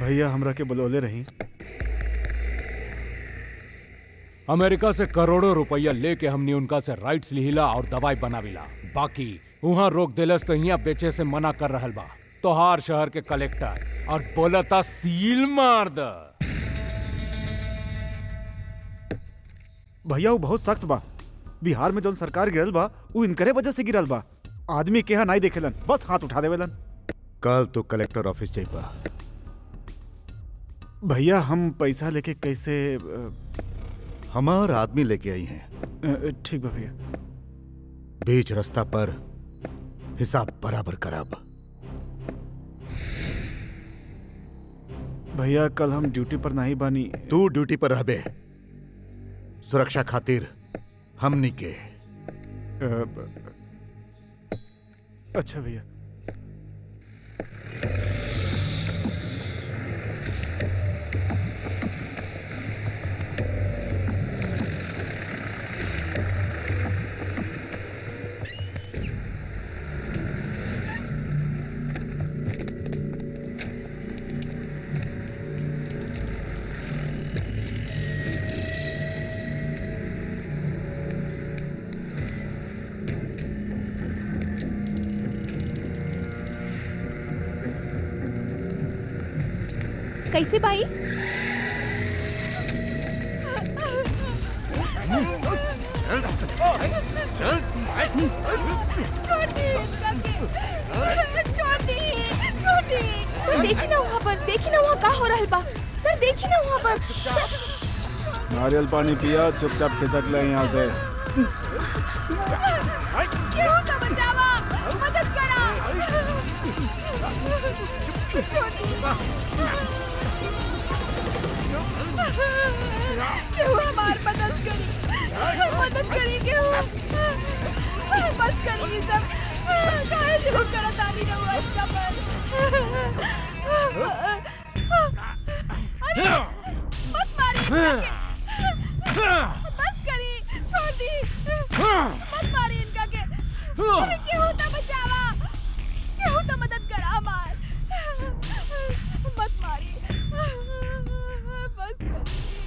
भैया हमरा के बुलौले रही अमेरिका से करोड़ों रुपया लेके हमने उनका से राइट्स लिहिला और दवाई बनाविला बाकी वहाँ रोक देलस तो यहाँ बेचे से मना कर रहल बा तोहार शहर के कलेक्टर और बोलता सील मार द भैया वो बहुत सख्त बा बिहार में जौन सरकार गिरल बा वो इनकरे वजह से गिरल बा आदमी के यहाँ नहीं देखेलन बस हाथ उठा देवेलन कल तो कलेक्टर ऑफिस जाइबा भैया हम पैसा लेके कैसे अ, हमार आदमी लेके आई हैं अ, ठीक बा भैया बीच रास्ता पर हिसाब बराबर कराब भैया कल हम ड्यूटी पर नहीं बानी तू ड्यूटी पर रहबे सुरक्षा खातिर हमनी के अ, ब- अच्छा भैया कैसे भाई सर देखी ना वहाँ पर देखी ना वहाँ का हो रहल बा सर देखी ना वहाँ पर सर, नारियल पानी पिया चुपचाप खिसक ले यहाँ से केहू तो बचावा मदद करा केहू हमार मदद करी मदद करी केहू बस करी ये सब काहे जुलूम करत आनी रहुआ इसका पर अरे मत मारी इनका के बस करी छोड़ दी मत मारी इनका के अरे केहू तो बचावा केहू तो मदद करा हमार मत मारी बस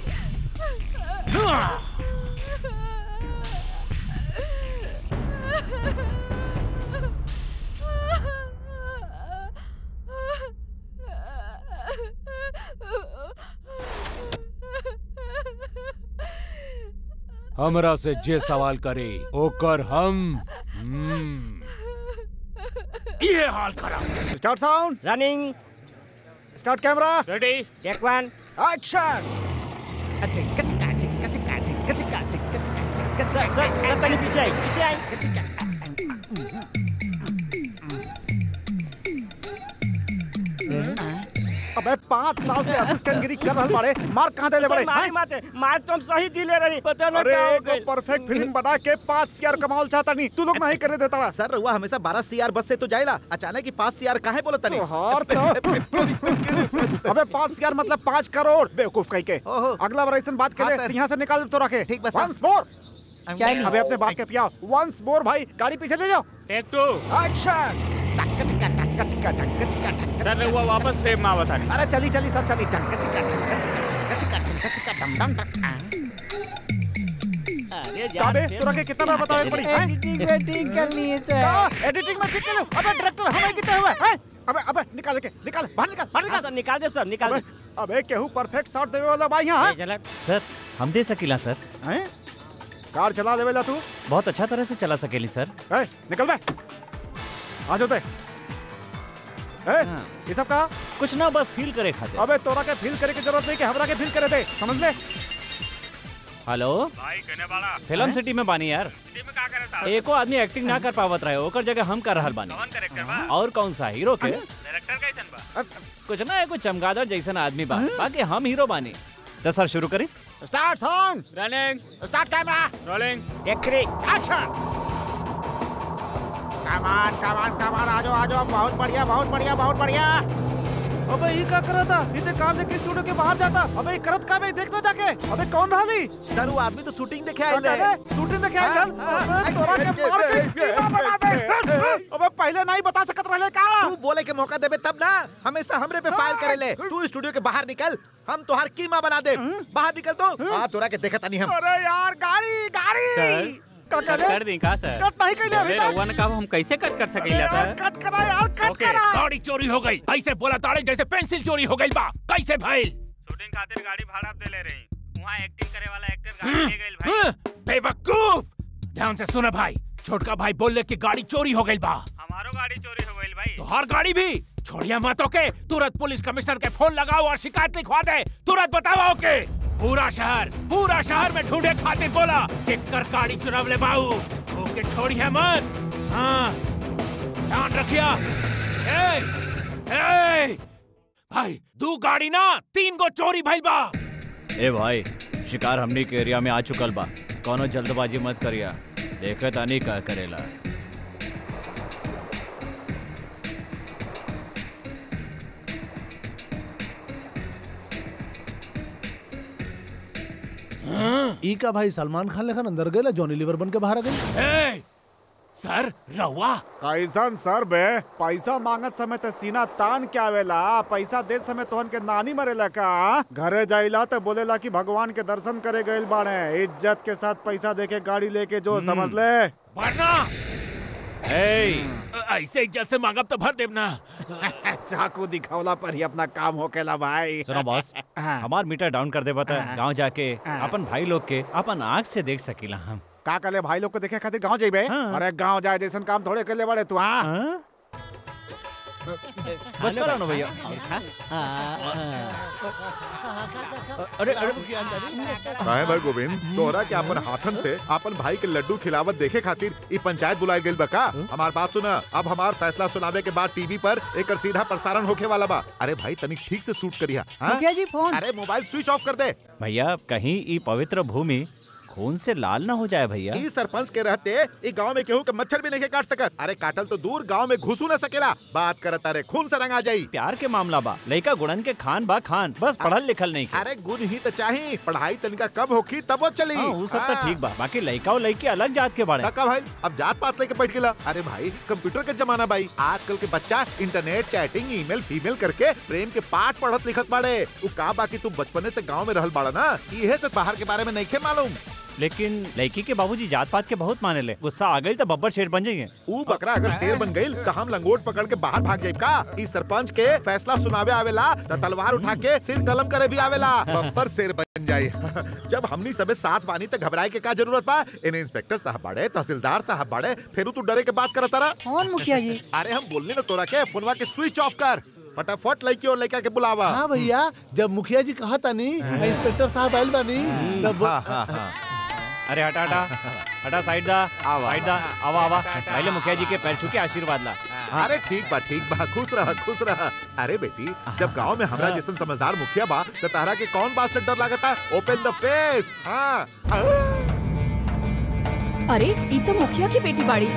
हमरा से जे सवाल करे ओकर हम हम्म, ये हाल करा start sound running start camera ready take one action sir sir तनी पीछे आई पीछे आई अबे पाँच साल से असिस्टेंट गिरी कर रहल बाड़े मार कहाँ देले बड़े सर मारी माते मार तो हम सही दिले रही पता ना अरे क्या हो एगो गइल परफेक्ट फिल्म बना के पाँच सीआर कमाल चाहता नहीं तू लोग नहीं करे देता रहा सर रउआ हमेशा बारह सीआर बस से तो जाइला अचानक ही पाँच सीआर काहे बोलत तनी तोहार तो अबे पाँच सीआर मतलब पाँच करोड़ बेवकूफ कहीं के ओहो। अगला बार ऐसा बात हाँ, करे सर। यहाँ से निकाल तो रखे ठीक बा, सर। वंस मोर चाहिए। अबे अपने बाप के पिया वंस मोर भाई गाड़ी पीछे ले जाओ टेक टू एक्शन सर वो वापस फ्रेम में आवत अरे चली चली सब चली टंक चिका टंक चिका टंक चिका टंक चिका डम डम डम अरे काबे तोरा के कितना बार बतावे पड़ी हैं एडिटिंग वेटिंग करनी है सर का एडिटिंग में ठीक कर लो अबे डायरेक्टर हमें कितने हुए हैं अबे अबे निकाल के निकाल बाहर निकाल बाहर निकाल सर निकाल दे सर निकाल अबे दे अबे केहू परफेक्ट शॉट देवे वाला भाई यहाँ चला सर हम दे सकीला सर हैं कार चला देवेला तू बहुत अच्छा तरह से चला सकेली सर ए निकल बे आ जाते ए ये सब कहा कुछ ना बस फील करे खाते अबे तोरा के फील करे की जरूरत नहीं कि हमरा के फील करे दे समझ ले हेलो भाई कहने वाला फिल्म सिटी में बानी यार टीम में का करता एको आदमी एक्टिंग ना कर पावत रहे ओकर जगह हम कर रहल बानी कौन करेक्टर बा और कौन सा हीरो के डायरेक्टर कैसन बा कुछ ना एको चमगादड़ जैसन आदमी बा बाकी हम हीरो बानी तो सर शुरू करी start song running start camera rolling take three action come on come on कमान आ जाओ आ जाओ बहुत बढ़िया बहुत बढ़िया बहुत बढ़िया अबे ये का करता इते कार लेके स्टूडियो के बाहर जाता अबे ये करत का बे देखना जाके अबे कौन रहली सर वो आदमी तो शूटिंग देखे आए ले अबे शूटिंग देखे आइल अबे तोरा के मार के कीमा बना दे अबे पहले नहीं बता सकत रहले का तू बोले के मौका देबे तब ना हमेशा हमरे पे फायर करे ले तू स्टूडियो के बाहर निकल हम तोहार कीमा बना दे बाहर निकल तो हां तोरा के देखत नहीं हम अरे यार गाड़ी गाड़ी सर, का कट कर दी का सर कट नहीं कइले अभी अरे तक। रउआ ने कहा हम कैसे कट कर सकीला यार सर कट करा यार कट ओके, करा गाड़ी चोरी हो गई ऐसे बोला ताड़े जैसे पेंसिल चोरी हो गई बा कैसे भइल शूटिंग खातिर गाड़ी भाड़ा पे ले रही वहाँ एक्टिंग करे वाला एक्टर गाड़ी ले गइल भाई हाँ, बेवकूफ ध्यान से सुने भाई छोटका भाई बोले कि गाड़ी चोरी हो गई बा हमारो गाड़ी चोरी हो गइल भाई तो हर गाड़ी भी छोड़िया मत ओके तुरंत पुलिस कमिश्नर के फोन लगाओ और शिकायत लिखवा दे तुरंत बताओ ओके पूरा शहर पूरा शहर में ढूंढे खातिर बोला कि कर गाड़ी चुराव ले बाऊ ओके छोड़िया मत हाँ ध्यान रखिया ए, ए, भाई दू गाड़ी ना तीन गो चोरी भइल बा ए भाई शिकार हमनी के एरिया में आ चुकल बा कोनो जल्दबाजी मत करिया देखे तानी का करेला ई का भाई सलमान खान लेखन अंदर गए जॉनी लीवर बन के बाहर आ गए ए, सर रवा कैसन सर बे पैसा मांगत समय त सीना तान के आवेला पैसा दे समय तोहन के नानी मरेला का घरे जाइला त बोलेला कि भगवान के दर्शन करे गइल बाड़े इज्जत के साथ पैसा दे के गाड़ी लेके जो समझ ले वरना ए ऐसे इज्जत से मांगब तो भर देब ना चाकू दिखौला पर ही अपना काम होकेला भाई सुनो बॉस हमार मीटर डाउन कर दे बता गांव जाके अपन भाई लोग के अपन आँख से देख सकीला हम का कले भाई लोग को देखे खातिर गांव जेबे हाँ। अरे गांव जाए जैसन काम थोड़े कर ले बड़े तू हाँ हाँ? बस करो ना भैया अरे अरे काहे भाई गोविंद तोहरा के अपन हाथन से अपन भाई के लड्डू खिलावत देखे खातिर ई पंचायत बुलाए गइल बा का हमार बात सुना अब हमार फैसला सुनावे के बाद टीवी पर एकर सीधा प्रसारण होखे वाला बा अरे भाई तनिक ठीक से शूट करिया हाँ? जी फोन अरे मोबाइल स्विच ऑफ कर दे भैया कहीं ई पवित्र भूमि खून से लाल ना हो जाए भैया ई सरपंच के रहते ई गांव में केहू के मच्छर भी नहीं काट सकत अरे काटल तो दूर गांव में घुसू न सकेला बात करत अरे खून से रंगा जाई प्यार के मामला बा लड़का गुड़न के खान बा खान बस पढ़ल लिखल नहीं के अरे गुण ही तो चाही पढ़ाई तनिका कब होखी तब वो चली हाँ, वो सब तो ठीक बा बाकी लड़का और लड़की अलग जात के बारे काका भाई अब जात पात लेके बैठ गेला अरे भाई कंप्यूटर के जमाना भाई आजकल के बच्चा इंटरनेट चैटिंग ईमेल फीमेल करके प्रेम के पाठ पढ़त लिखत बाड़े उ का बाकी तू बचपने से गांव में रहल बाड़ा ना इहे से बाहर के बारे में नहीं खे मालूम लेकिन लड़की के बाबूजी जात पात के बहुत माने ले गुस्सा आ गई तो बब्बर शेर बन जाइए ऊ बकरा अगर शेर बन गईल तो हम लंगोट पकड़ के बाहर भाग जाए का इस सरपंच के फैसला सुनावे आवेला तो तलवार उठा के सिर कलम करे भी आवेला बब्बर शेर बन जाए जब हमनी सबे साथ बानी तो घबराए के का जरूरत बा इन्हें इंस्पेक्टर साहब बाड़े तहसीलदार साहब बाड़े फिर तू डरे के बात करत तारा कौन मुखिया जी अरे हम बोलने ना तोरा के फोनवा के स्विच ऑफ कर फटाफट लड़की और लड़का के बुलावा हाँ भैया जब मुखिया जी कहा था नी इंस्पेक्टर साहब आयल बानी तब हाँ हाँ हाँ अरे हटा हटा हटा साइड दा आवा। साइड दा आवा आवा पहले मुखिया जी के पैर छू के आशीर्वाद ला हाँ। अरे ठीक बा ठीक बा खुश रह खुश रह अरे बेटी जब गांव में हमरा जैसन समझदार मुखिया बा तो तारा के कौन बात से डर लागता ओपन द फेस हाँ अरे ई तो मुखिया की बेटी बाड़ी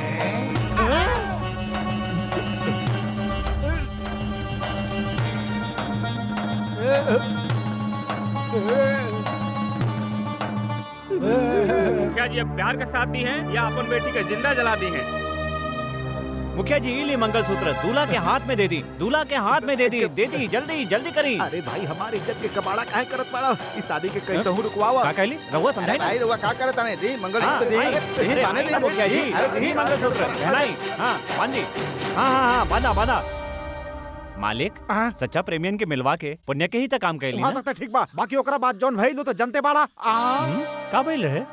मुखिया जी अब प्यार का साथ दी है या अपन बेटी का जिंदा जला दी है मुखिया जी ली मंगलसूत्र दूल्हा के हाथ में दे दी दूल्हा के हाथ में दे दी दे दी जल्दी जल्दी करी अरे भाई हमारी इज्जत के कबाड़ा काहे करत बाड़ा इस शादी के कैसे हूँ रुकवावा का कहली रहुआ समझाई ना? रुआ का करत ताने दी मंगल हाँ, सूत्र दी हाँ, अरे, यही ताने दी बांधना मुखिया जी अरे, यही मंगलसूत्र पहनाई हाँ बांध दी हाँ हाँ हाँ बांधा बांधा मालिक हाँ। सच्चा प्रेमियन के मिलवा के पुण्य के ही तक काम कैली वहाँ ना तक तो ठीक बा बाकी ओकरा बात जौन भइल उ तो जनते बाड़ा आ हम्म, का भइल रहे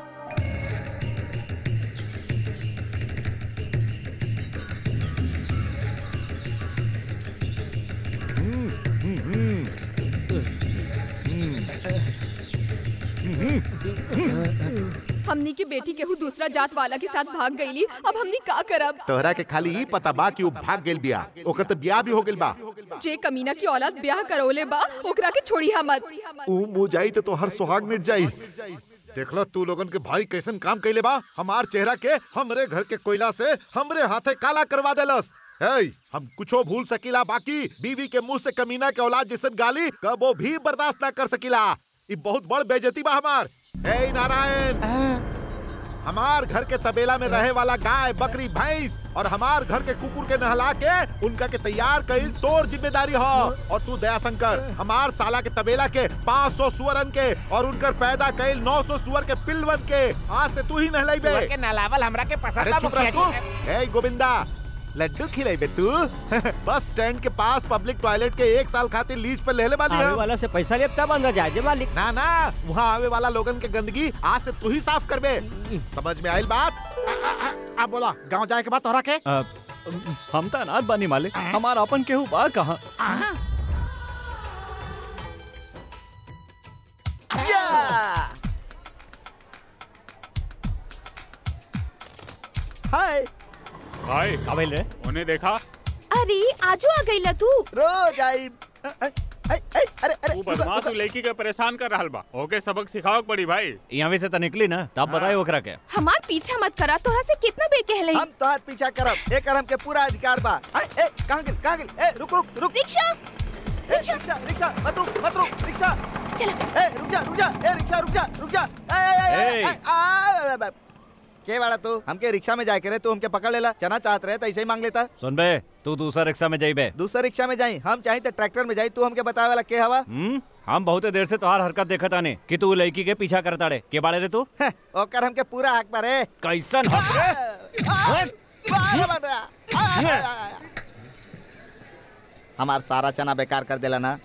हमनी की बेटी केहू दूसरा जात वाला के साथ भाग गईली अब हमनी का करब तोहरा के खाली ई पता बा कि वो भाग गेल बिया ओकर तो ब्याह भी हो गेल बा जे कमीना की औलाद ब्याह करौले बा ओकरा के छोड़ी मत ऊ मुँह जाई तो तोहर सुहाग मिट जाई देखलो तू लोगन के भाई कैसन काम कैले बा हमार चेहरा के हमरे घर के कोयला से हमरे हाथे काला करवा देलस hey, हम कुछो भूल सकीला बाकी बीवी के मुंह से कमीना के औलाद जैसन गाली कबो भी बर्दाश्त ना कर सकीला ई बहुत बड़ बेइज्जती बा हमार हे नारायण हमार घर के तबेला में रहे वाला गाय बकरी भैंस और हमार घर के कुकुर के नहला के उनका के तैयार कईल तोर जिम्मेदारी हो और तू दया शंकर हमार साला के तबेला के 500 सुअरन के और उनकर पैदा कईल 900 सुअर के पिलवन के आज से तू ही नहलाई बे के नलावल हमरा के पसंद अरे बा चुप मुखिया रह तू जी ए गोविंदा लड्डू खिलाइबे तू बस स्टैंड के पास पब्लिक टॉयलेट के एक साल खातिर लीज पर लेले बानी आवे हम वाला से पैसा लेब तब अंदर जाए जे मालिक ना ना वहाँ आवे वाला लोगन के गंदगी आज से तू ही साफ करबे समझ में आइल बात अब बोला गांव जाए के बाद तोहरा के अ, हम तो अनाथ बानी मालिक हमार अपन केहू बा कहाँ हाय भाई का भइल रे उन्हें देखा अरे आजू आ गई तू रोज आई अ, अ, अ, अ, अरे अरे तू बदमाश उ लड़की के परेशान कर रहल बा ओके सबक सिखाओ पड़ी भाई यहाँ से तो निकली ना तब बताए ओकरा के हमार पीछा मत करा तोरा से कितना बेर कहले हम तोहार पीछा करब एकर हमके पूरा अधिकार बा अ, ए कहां गेल कहां गेल ए रुक रुक रुक रिक्शा ए, रिक्शा रिक्शा मत रुक मत रुक रिक्शा चला ए रुक जा रुक जा ए रिक्शा रुक जा रुक जा ए ए, ए, ए, ए। आ, आ, के वाला तू हमके रिक्शा में जाए करे तू हमके पकड़ लेला चना चाहत रहे तो ऐसे ही मांग लेता सुन बे तू दूसरा रिक्शा में जाइबे दूसरा रिक्शा में जाई हम चाहे तो ट्रैक्टर में जाई तू हमके बतावे वाला के हवा हम्म हम बहुत देर से तोहार हरकत देखत आने कि तू लड़की के पीछा करता रे के बाड़े रे तू हैं, ओकर हमके पूरा हक पर है कैसन हक रे हमार सारा चना बेकार कर देला ना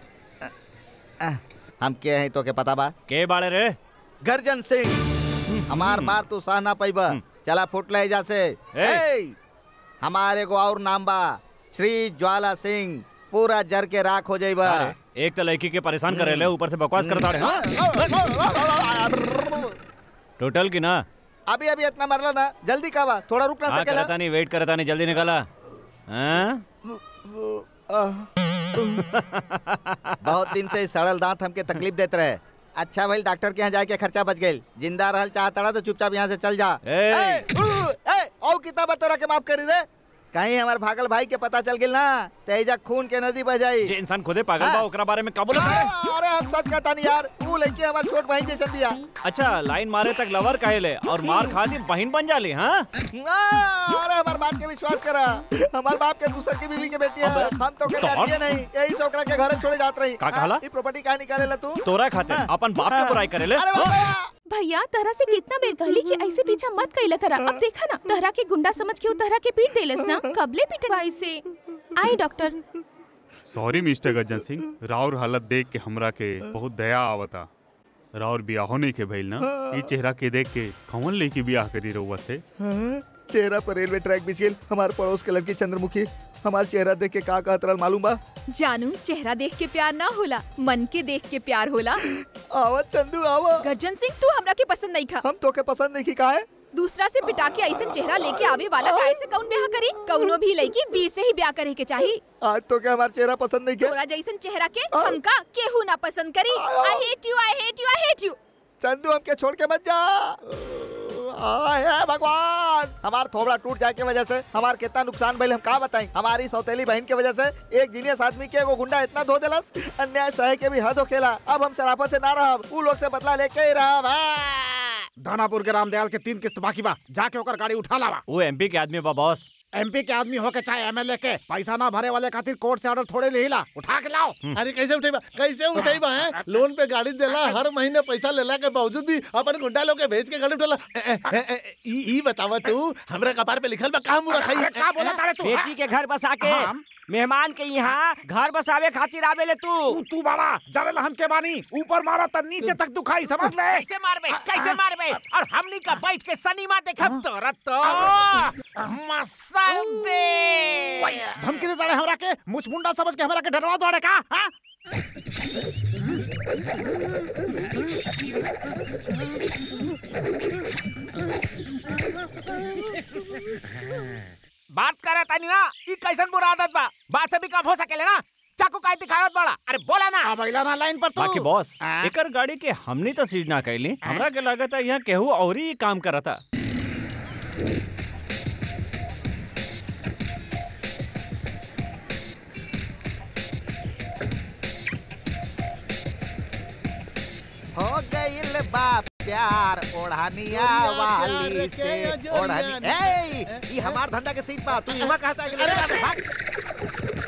हम के हैं तो के पता बा के बाड़े रे गर्जन सिंह हमार बार तू सह ना पैबा चला फुट ले जा से ए। ए, हमार एगो और नाम बा श्री ज्वाला सिंह पूरा जर के राख हो जाइबा अरे, एक तो लड़की के परेशान करे ले ऊपर से बकवास करता रे हाँ? टोटल की ना अभी अभी इतना मरला ना जल्दी का बा थोड़ा रुक ना हाँ सकेला करता नहीं वेट करता नहीं जल्दी निकाला हाँ? बहुत दिन से सड़ल दांत हमके तकलीफ देते रहे अच्छा भाई डॉक्टर के यहाँ जाके खर्चा बच गई जिंदा रहल चाहता तो चुपचाप यहाँ से चल जा ए! ए, उ, ए, औ कितना बतोरा के माफ करी रे कहीं हमार भागल भाई के पता चल गेल ना तेजा खून के नदी बह जाई जे इंसान खुदे पागल बा हाँ। ओकरा बारे में का बोलत रे अरे हम सच कहता नहीं यार तू लड़की हमार छोट बहन जैसे दिया अच्छा लाइन मारे तक लवर काहे ले और मार खा दी बहन बन जाली हाँ अरे हमार बात के विश्वास करा हमार बाप के दूसर की बीवी के बेटी है अबे, हम तो तो कहते नहीं यही से ओकरा के घर छोड़े जात रही का कहला? ये प्रॉपर्टी कहाँ निकाले ला तू तोरा खाते अपन बाप के बुराई करे ले अरे हाँ? बाबा भैया तहरा से कितना बेर कहली कि ऐसे पीछा मत कैला करा अब देखा ना तहरा के गुंडा समझ के उ तहरा के पीट देलस ना कबले पीटे से आई doctor sorry mister Gajjan Singh राउर हालत देख के हमरा के बहुत दया आवता राउर बियाह होने के भइल ना ई चेहरा के देख के कौन लेके बियाह करी रहुआ से हाँ, चेहरा पर रेलवे ट्रैक बिछ गेल हमार पड़ोस के लड़की चंद्रमुखी हमार चेहरा देख के का कहत रहल मालूम बा जानू चेहरा देख के प्यार ना होला मन के देख के प्यार होला आवत चंदू आवा गर्जन सिंह तू हमरा के पसंद नहीं खा हम तो के पसंद नहीं की का है दूसरा से पिटा के ऐसा चेहरा लेके आवे वाला काहे से कौन ब्याह करी कौनो भी लड़की वीर से ही ब्याह करे के चाही आज तो के हमार चेहरा पसंद नहीं के तोरा जैसन चेहरा के हमका केहू ना पसंद करी I hate you I hate you I hate you Chandu हमके छोड़ के मत जा आय हे भगवान हमार थोबड़ा टूट जाए के वजह से हमार कितना नुकसान भइल हम का बताई हमारी सौतेली बहन के वजह से एक जीनियस आदमी के एगो गुंडा इतना धो देलस अन्याय सहे के भी हद होखेला अब हम शराफत से ना रहब उ लोग से बदला लेके ही रहब हाँ। दानापुर के रामदयाल के तीन किस्त बाकी बा जाके ओकर गाड़ी उठा लावा वो एमपी के आदमी बा बॉस एमपी के आदमी हो के चाहे एमएलए के पैसा ना भरे वाले खातिर कोर्ट से ऑर्डर थोड़े ले ला उठा के लाओ अरे कैसे उठेबा कैसे उठेबा है लोन पे गाड़ी देला हर महीने पैसा लेला के बावजूद भी अपन गुंडा लोग के भेज के गाड़ी उठेला ए, ए, ए, ए, ई ई बतावा तू हमरा कपार पे लिखल बा का मुरा खाई अरे का बोला तारे तू बेटी के घर बसा के हाँ? मेहमान के यहाँ घर बसावे खातिर आवेले तू तू तू बड़ा जाने हम के बानी ऊपर मारा त नीचे तक दुखाई समझ ले कैसे मारबे कैसे मारबे और हमनी का बैठ के सनीमा देखब तोरा तो मसल दे धमकी दे तारे हमरा के मुछ मुंडा समझ के हमरा के डरवा दो का हां बात करे तानी ना ई कैसन बुरा आदत बा बात से भी कम हो सकेले ना चाकू काहे दिखावत बड़ा अरे बोला ना अब अइला ना लाइन पर तू बाकी बॉस हाँ? एकर गाड़ी के हमनी तो सीट ना कैली हमरा के लागत है यहाँ केहू और ही काम करता हो गईल बा प्यार ओढ़निया वाली से ओढ़नी ए ई हमार धंधा के सीट पा तू इमा कहां से आके ले जा भाग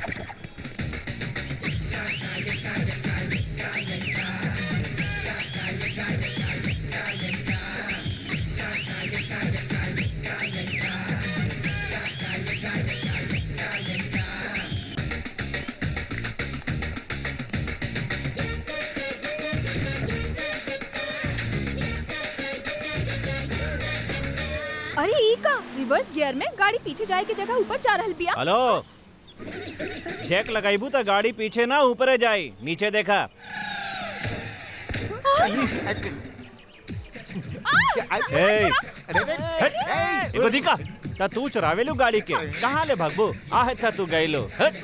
अरे ई का रिवर्स गियर में गाड़ी पीछे जाए के जगह ऊपर जा रहल बिया हेलो चेक लगाइबू तो गाड़ी पीछे ना ऊपरे जाई नीचे देखा ए, हट, एगो दिखा ता तू चुरावेलू गाड़ी के कहाँ ले भागबू आहे था तू गईलो हट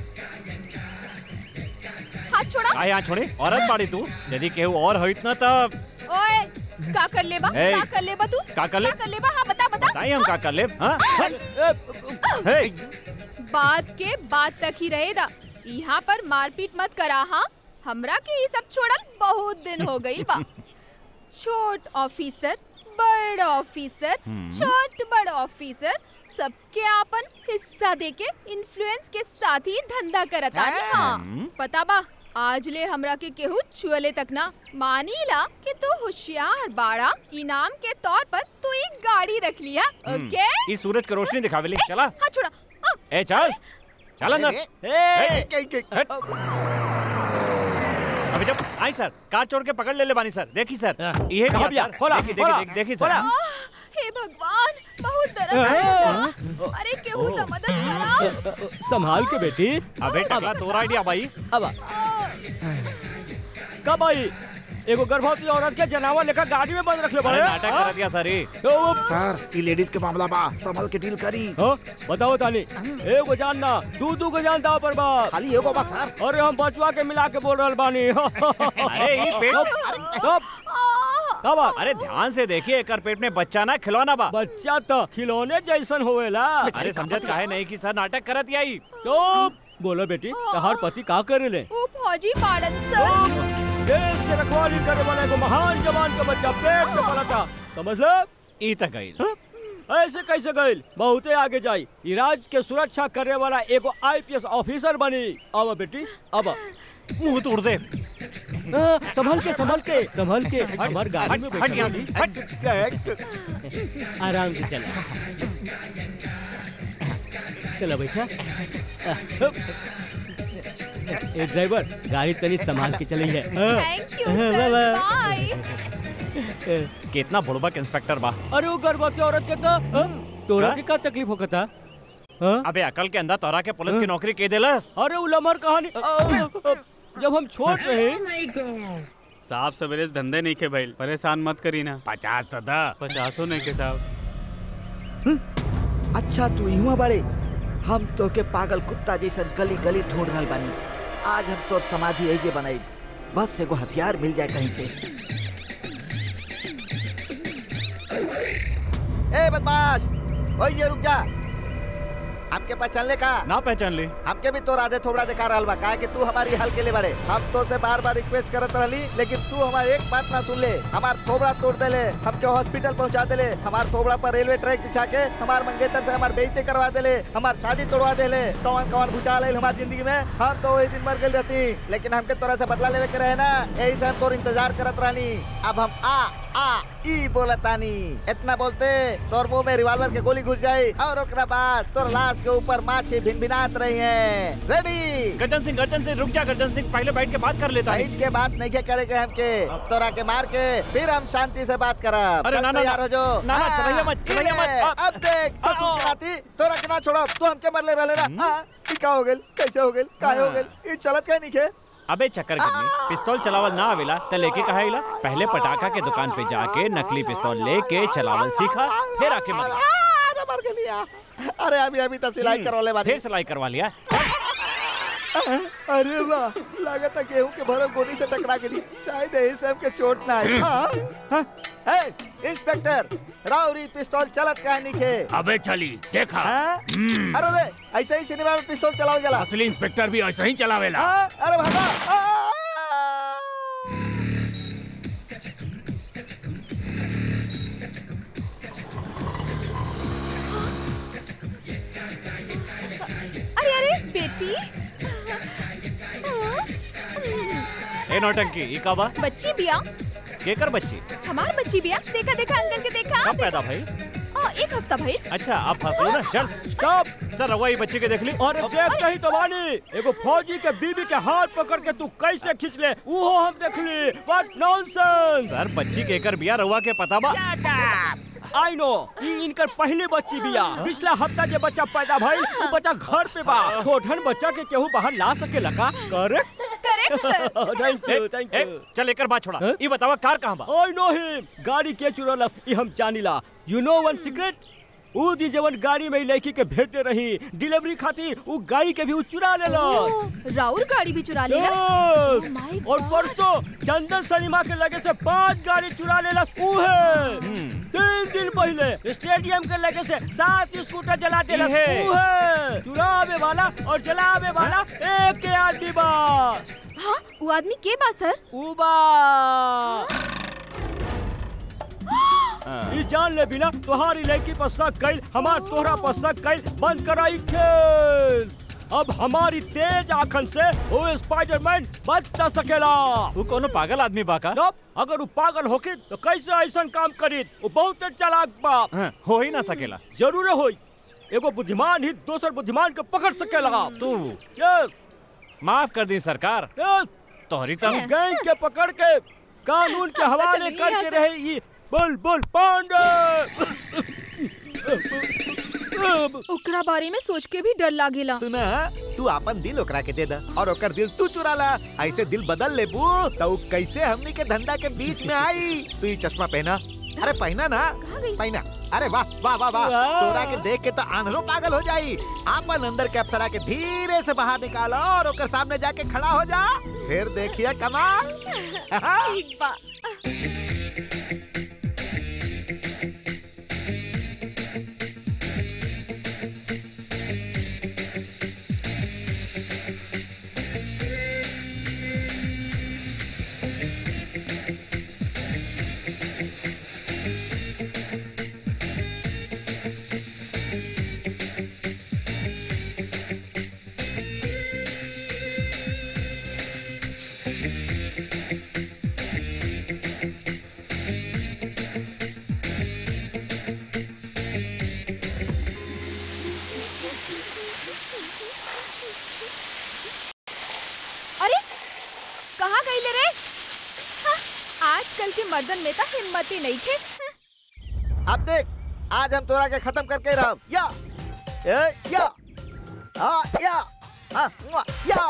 हाथ छोड़ा आ यहाँ छोड़े औरत बाड़ी तू यदि केहू और होइत ना तब ओए का कर लेबा ए, का कर लेबा तू का कर ले? का कर लेबा हाँ बता बता बताई हम का कर ले हाँ हे, बात के बात तक ही रहेगा यहाँ पर मारपीट मत करा हाँ हमरा के ये सब छोड़ल बहुत दिन हो गई बा छोट ऑफिसर बड़ ऑफिसर छोट बड़ ऑफिसर सबके आपन हिस्सा देके इन्फ्लुएंस के साथ ही धंधा करत आनी हाँ पता बा आज ले हमरा के केहू छुअले तक ना मानीला कि तू होशियार बाड़ा इनाम के तौर पर तू एक गाड़ी रख लिया ओके ई सूरज के रोशनी दिखावेली चला हाँ छोड़ा हाँ, ए चल चल अंदर ए, के- के- हट। अभी जब आई सर कार चोर के पकड़ ले ले बानी सर देखी सर ये कहाँ भैया भैया? खोला, देखी खोला, देखी देखी सर खोला। आह, हे भगवान बहुत दर्द है अरे केहू तो मदद करा संभाल के बेटी अबे टकला तोरा आइडिया भाई अब कब आई एगो गर्भवती औरत के जनावर लेकर गाड़ी में बंद रख ले अरे बड़े नाटक कर दिया सर ये सर ई लेडीज के मामला बा संभल के डील करी हाँ, बताओ तानी एगो जान ना दू दू को जान दाव पर बात खाली एगो बा सर अरे हम बचवा के मिला के बोल रहल बानी अरे ये पेट कब कब बात अरे ध्यान से देखिए एकर पेट में बच्चा ना खिलौना बा बच्चा तो खिलौने जैसन होवेला अरे समझत काहे नहीं कि सर नाटक करत आई चुप बोलो बेटी तहार पति का करे ले ओ फौजी पाड़न सर देश के रखवाली करे वाला एगो महान जवान का बच्चा पेट में पला था समझ ले ई तक गई ऐसे कैसे गईल बहुते आगे जाई ई राज्य के सुरक्षा करे वाला एगो आईपीएस ऑफिसर बनी अब बेटी अब मुंह तोड़ दे संभल के संभल के संभल के हमार गाड़ी में हट यहाँ बैठा से हट आराम से चला चलो बैठा ए ड्राइवर गाड़ी तनी संभाल के चली है थैंक यू सर बाय कितना बुड़बक इंस्पेक्टर बा अरे वो गर्भवती औरत के तो हाँ? तोरा के का तकलीफ होता हाँ? अबे अकल के अंदर तोरा के पुलिस की नौकरी के देलस अरे वो लमर कहानी अ, अ, जब हम छोट रहे साहब सवेरे से धंधे नहीं के भइल परेशान मत करी ना पचास तो दा पचासों नहीं के साहब अच्छा तू इहुआ बड़े हम तो के पागल कुत्ता जैसन गली गली ढूंढ रहल बानी आज हम तोर समाधि ऐजे बनाई बस एगो हथियार मिल जाए कहीं से ए बदमाश ओए ये रुक जा हमके पहचानले का ना पहचान ले हमके भी तोर आधे थोड़ा दिखा रहल बा काहे कि तू हमारी हाल के ले बड़े हम तो से बार बार रिक्वेस्ट करत रहली लेकिन तू हमारी एक बात ना सुन ले हमार थोबड़ा तोड़ देले हमके हॉस्पिटल पहुंचा देले हमार थोबड़ा पर रेलवे ट्रैक बिछा के हमार मंगेतर से हमार बेइज्जती करवा देले हमार शादी तोड़वा देले कौन कौन भूचाल आइल हमार जिंदगी में हम तो वही दिन मर गई रहती लेकिन हमके तोरा से बदला लेवे के रहे ना यही से हम तोर इंतजार करत रहनी अब हम आ आ ई बोलतानी इतना बोलते तोर मुंह में रिवॉल्वर के गोली घुस जाई और ओकरा बाद तोर लाश के ऊपर माछी भिनभिनात रही है रेडी गर्जन सिंह गर्जन सिंह रुक जा गर्जन सिंह पहले बैठ के बात कर लेता है फाइट के बात नहीं के करेंगे हमके तोरा के मार के फिर हम शांति से बात करब अरे कब ना, ना, तैयार ना। हो जो ना, ना, हाँ, चलैया मत, ई चलैया ले, मत, अब- अब देख ससुर के नाती तोरा के ना छोड़ो तू हमके मरले रहले ना हाँ, ई का हो गेल कैसे हो गेल काहे हो गेल ई चलत काहे नहीं के अबे चक्कर कितनी पिस्तौल चलावल ना आवेला त लेके कहा आइला पहले पटाखा के दुकान पे जाके नकली पिस्तौल लेके चलावल सीखा फिर आके मरला आ, अरे मर गेलिया अरे अभी अभी तो सिलाई करवले बानी फिर सिलाई करवा लिया अरे वाह लागत है गेहूं के भरल गोली से टकरा गई शायद यही से हमके चोट ना आई हाँ, हाँ, ए, इंस्पेक्टर राउरी पिस्तौल चलत काहे निके अबे चली देखा हाँ? अरे रे ऐसे ही सिनेमा में पिस्तौल चलाओ जला असली इंस्पेक्टर भी ऐसा ही चलावेला हाँ, अरे भागा आ! ए नौटंकी ई का बा बच्ची बिया केकर बच्ची हमार बच्ची बिया देखा देखा अंकल के देखा कब पैदा भाई आ, एक हफ्ता भाई अच्छा अब फंसलो ना चल स्टॉप सर रवा ई बच्ची के देख ली अरे देख कहीं तो बानी एगो फौजी के बीबी के हाथ पकड़ के तू कैसे खींच ले वो हम देख ली व्हाट नॉनसेंस सर बच्ची केकर बिया रवा के पता बा आई नो ई इनकर पहली बच्ची बिया पिछला हफ्ता जे बच्चा पैदा भइल वो बच्चा घर पे बा छोटन बच्चा के केहू बाहर ला सकेला का correct correct sir thank you thank ए, यू चल एकर बात छोड़ा हाँ? ई बतावा कार कहाँ बा आई नो हिम गाड़ी के चुरलस ई हम जानिला यू नो वन सीक्रेट ऊ दी जवन गाड़ी में ई लड़की के भेजते रही डिलीवरी खातिर ऊ गाड़ी के भी ऊ चुरा लेलस ओ, राउर गाड़ी भी चुरा लेला Yes! Oh my और God! परसों चंदन सलीमा के लगे से पांच गाड़ी चुरा लेला ऊ है तीन दिन पहले स्टेडियम के लगे से सात स्कूटर जला देला ई है। ऊ है चुरावे वाला और जलावे वाला एक के आदमी बा हाँ वो आदमी के बा सर ऊ बा ई जान ले बिना तुम्हारी लड़की पर शक कैल हमार तोहरा पर शक कैल बंद कराई खेल अब हमारी तेज आंखन से वो स्पाइडरमैन बच न सकेला वो कोनो पागल आदमी बा का नप, अगर वो पागल होके तो कैसे ऐसा काम करी वो बहुत चालाक बा हाँ, हो ही ना सकेला जरूर होई एगो बुद्धिमान ही दोसर बुद्धिमान के पकड़ सकेला तू यस माफ कर दी सरकार यस तोहरी तम गैंग के पकड़ के कानून के हवाले चलिए यहाँ करके से। रहे ये बुलबुल पांडे ओकरा बारे में सोच के भी डर लागेला सुना तू अपन दिल ओकरा के दे द और ओकर दिल तू चुरा ला ऐसे दिल बदल ले बू तो उ कैसे हमनी के धंधा के बीच में आई तू ये चश्मा पहना अरे पहना ना कहाँ गई? पहना अरे वाह वाह वाह वाह वाह। तोरा के देख के तो आंधरो पागल हो जाई आपन अंदर के अप्सरा के धीरे से बाहर निकालो और ओकर सामने जाके खड़ा हो जा फिर देखिए कमाल ठीक बा अरे कहाँ गई ले रे हाँ, आजकल के मर्दन में तो हिम्मत ही नहीं थे अब देख आज हम तोरा के खत्म करके रह या ए, या हाँ या हाँ मुआ, या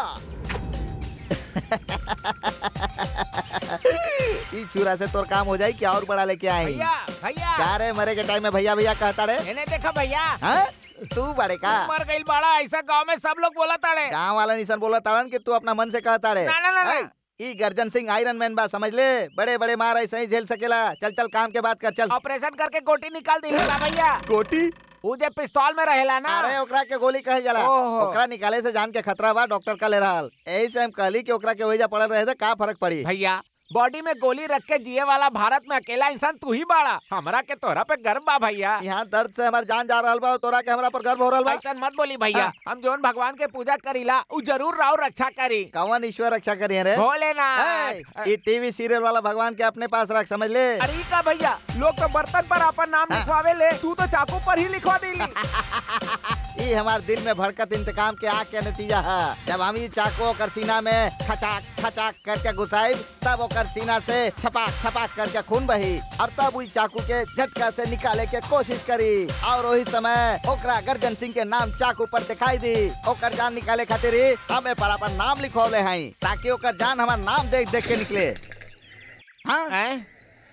ई चूरा से तोर काम हो जाई क्या और बड़ा लेके आए भैया भैया क्या रे मरे के टाइम में भैया भैया कहता रे मैंने देखा भैया हाँ तू बड़े का मर गई बाड़ा ऐसा गांव में सब लोग बोला ताड़े गाँव वाला निशान बोला ताड़न कि तू अपना मन से कहता रे ना, ना, ना, ना। ऐ, ई गर्जन सिंह आयरन मैन बा समझ ले बड़े बड़े मार ऐसे ही झेल सकेला चल चल काम के बात कर चल ऑपरेशन करके गोटी निकाल दी भैया गोटी वो जे पिस्तौल में रहेला ना अरे ओकरा के गोली कहल जाला ओहो। ओकरा निकाले से जान के खतरा बा डॉक्टर का ले रहल यही से हम कहली कि ओकरा के वहीजा पड़ल रहे तो का फर्क पड़ी भैया बॉडी में गोली रख के जिए वाला भारत में अकेला इंसान तू ही बाड़ा हमरा के तोरा पे गर्व बा भैया यहाँ दर्द से हमार जान जा रहल बा और तोरा के हमरा पर गर्व हो रहल बा ऐसा मत बोली भैया हम जोन भगवान के पूजा करीला उ जरूर राव रक्षा करी कौन ईश्वर रक्षा करिए रे भोलेनाथ ए, ये टीवी सीरियल वाला भगवान के अपने पास रख समझ ले अरे ई का भैया लोग तो बर्तन पर अपन नाम लिखवावे ले तू तो चाकू पर ही लिखवा देली ये हमार दिल में भड़कत इंतकाम के आग के नतीजा है जब हम ये चाकू ओकर सीना में खचाक खचाक करके घुसाई तब ओकर सीना से छपाक छपाक करके खून बही और तब उस चाकू के झटका से निकाले के कोशिश करी और वही समय ओकरा गर्जन सिंह के नाम चाकू पर दिखाई दी ओकर जान निकाले खातिर ही हमें पर अपन नाम लिखौले हैं ताकि ओकर जान हमार नाम देख देख के निकले हाँ हैं?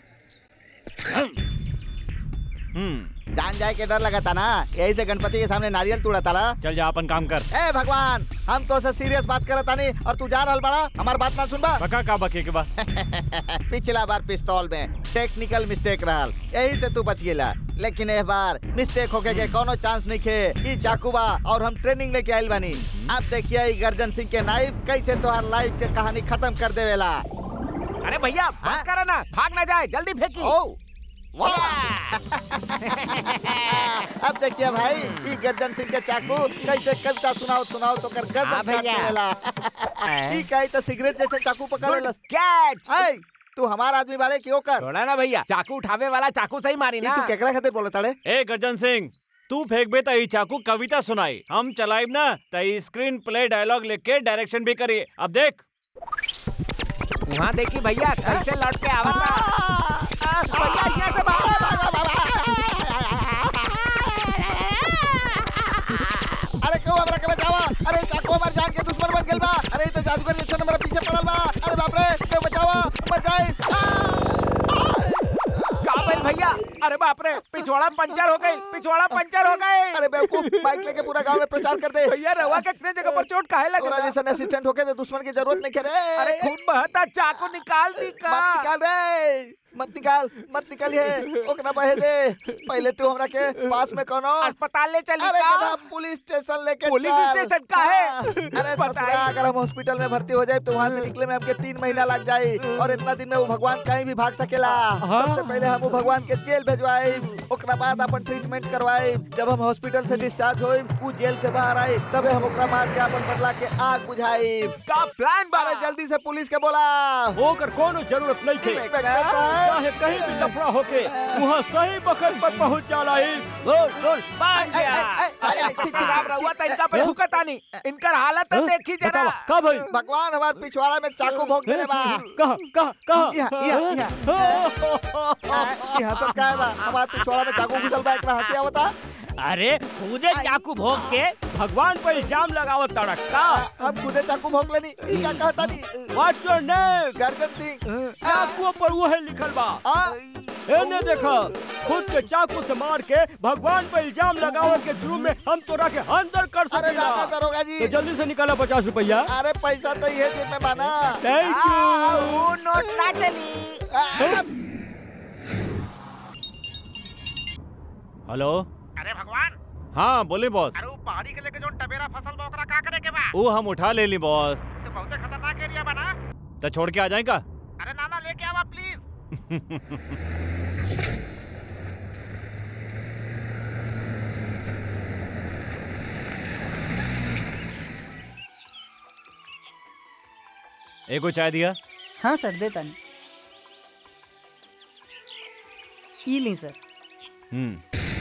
हम्म जान जाए के डर लगा था ना यही से गणपति के सामने नारियल तोड़ा था चल जा अपन काम कर ए भगवान हम तो से सीरियस बात करत तानी और तू जा रहल बड़ा हमार बात ना सुनबा बका का बके के बा पिछला बार पिस्तौल में टेक्निकल मिस्टेक रहल यही से तू बच गेला लेकिन इस बार मिस्टेक होके के कोनो चांस नहीं खे ई चाकू बा और हम ट्रेनिंग लेके आइल बानी अब देखिए ई गर्जन सिंह के नाइफ कैसे तोहार लाइफ के कहानी खत्म कर देवेला अरे भैया हाँ? बस करो ना भाग ना जाए जल्दी फेंकी ओ अब देखिए भाई ये गर्दन सिंह के चाकू कैसे कविता सुनाओ सुनाओ तो कर गर्दन हाँ भैया। काट देवेला ई कहीं तो सिगरेट जैसे चाकू पकड़ गुड लेलस कैच ऐ तू हमार आदमी बारे क्यों कर छोड़ा ना भैया चाकू उठावे वाला चाकू से ही मारी ई ना तू केकरा खातिर बोले ताड़े ए गर्जन सिंह तू फेंक बे तई चाकू कविता सुनाई हम चलाइब ना तई स्क्रीन प्ले डायलॉग लिख के डायरेक्शन भी करिए अब देख वहाँ देखी भैया कैसे लौट के आवा था आ, भैया यहाँ से भागो अरे क्यों हमरा के बचावा अरे चाकू हमार जान के दुश्मन बन गेल बा अरे ई तो जादूगर जैसे हमरा पीछे पड़ल बा अरे बाप रे क्यों बचावा बचाई का भइल भैया अरे बाप रे पिछवाड़ा पंचर हो गई पिछवाड़ा पंचर हो गई अरे बेवकूफ बाइक लेके पूरा गांव में प्रचार कर दे भैया रवा के एक्सीडेंट जगह पर चोट काहे लगे तोरा जैसा असिस्टेंट होके तो दुश्मन की जरूरत नहीं करे अरे खून बहता चाकू निकाल दी का मत निकाल रे मत निकाल मत निकालिए ओकरा बहे दे पहले तू हमरा के पास में कोनो अस्पताल ले चली अरे का गधा पुलिस स्टेशन लेके पुलिस चल। स्टेशन का है? हाँ। अरे बताइए। ससुरा अगर हम हॉस्पिटल में भर्ती हो जाए तो वहाँ से निकले में हमके तीन महीना लग जाए और इतना दिन में वो भगवान कहीं भी भाग सकेला सबसे पहले हम वो भगवान के जेल भेजवाए ओकरा बाद अपन ट्रीटमेंट करवाए जब हम हॉस्पिटल से डिस्चार्ज होए वो जेल से बाहर आए तबे हम ओकरा मार के अपन बदला के आग बुझाए का प्लान अरे जल्दी से पुलिस के बोला होकर कोनो जरूरत नहीं थे इंस्पेक्टर साहब। चाहे कहीं भी लफड़ा होके वहाँ सही वक्त पर पहुँच जाला ही बोल बोल बांध ऐ, गया ऐ, ऐ, ऐ, ऐ, ठीक, ठीक, खराब रहुआ तो इनका पे भूकत आनी इनकर हालत तो देखी जरा बतावा का भाई भगवान हमारे पिछवाड़ा में चाकू भोंक देले बा कहा कहा कहा यहाँ, यहाँ, यहाँ हंसत का है बा हमारे पिछवाड़ा में चाकू घुसल बा एकरा हंसी आवता अरे खुदे चाकू भोग के भगवान पर इल्जाम लगावत तड़क का हम खुदे चाकू भोंक लेनी ई का कहता नी व्हाट्स योर नेम गर्दन सिंह चाकू पर वो है लिखल बा आ, एने देखा खुद के चाकू से मार के भगवान पर इल्जाम लगावे के जुर्म में हम तोरा के अंदर कर अरे सकेला दादा दरोगा जी तो जल्दी से निकाला पचास रुपया अरे पैसा तो ये जेब में बाना थैंक आ, यू वो नोट ना चली आ, हेलो अरे भगवान हाँ बोले बॉस अरे वो पहाड़ी के लेके जो टबेरा फसल बा ओकरा का करे के बा वो हम उठा ले ली बॉस तो बहुते खतरनाक एरिया बा ना तो छोड़ के आ जाए का अरे नाना लेके आवा प्लीज एको चाय दिया हाँ सर देता नहीं ई ली सर हम्म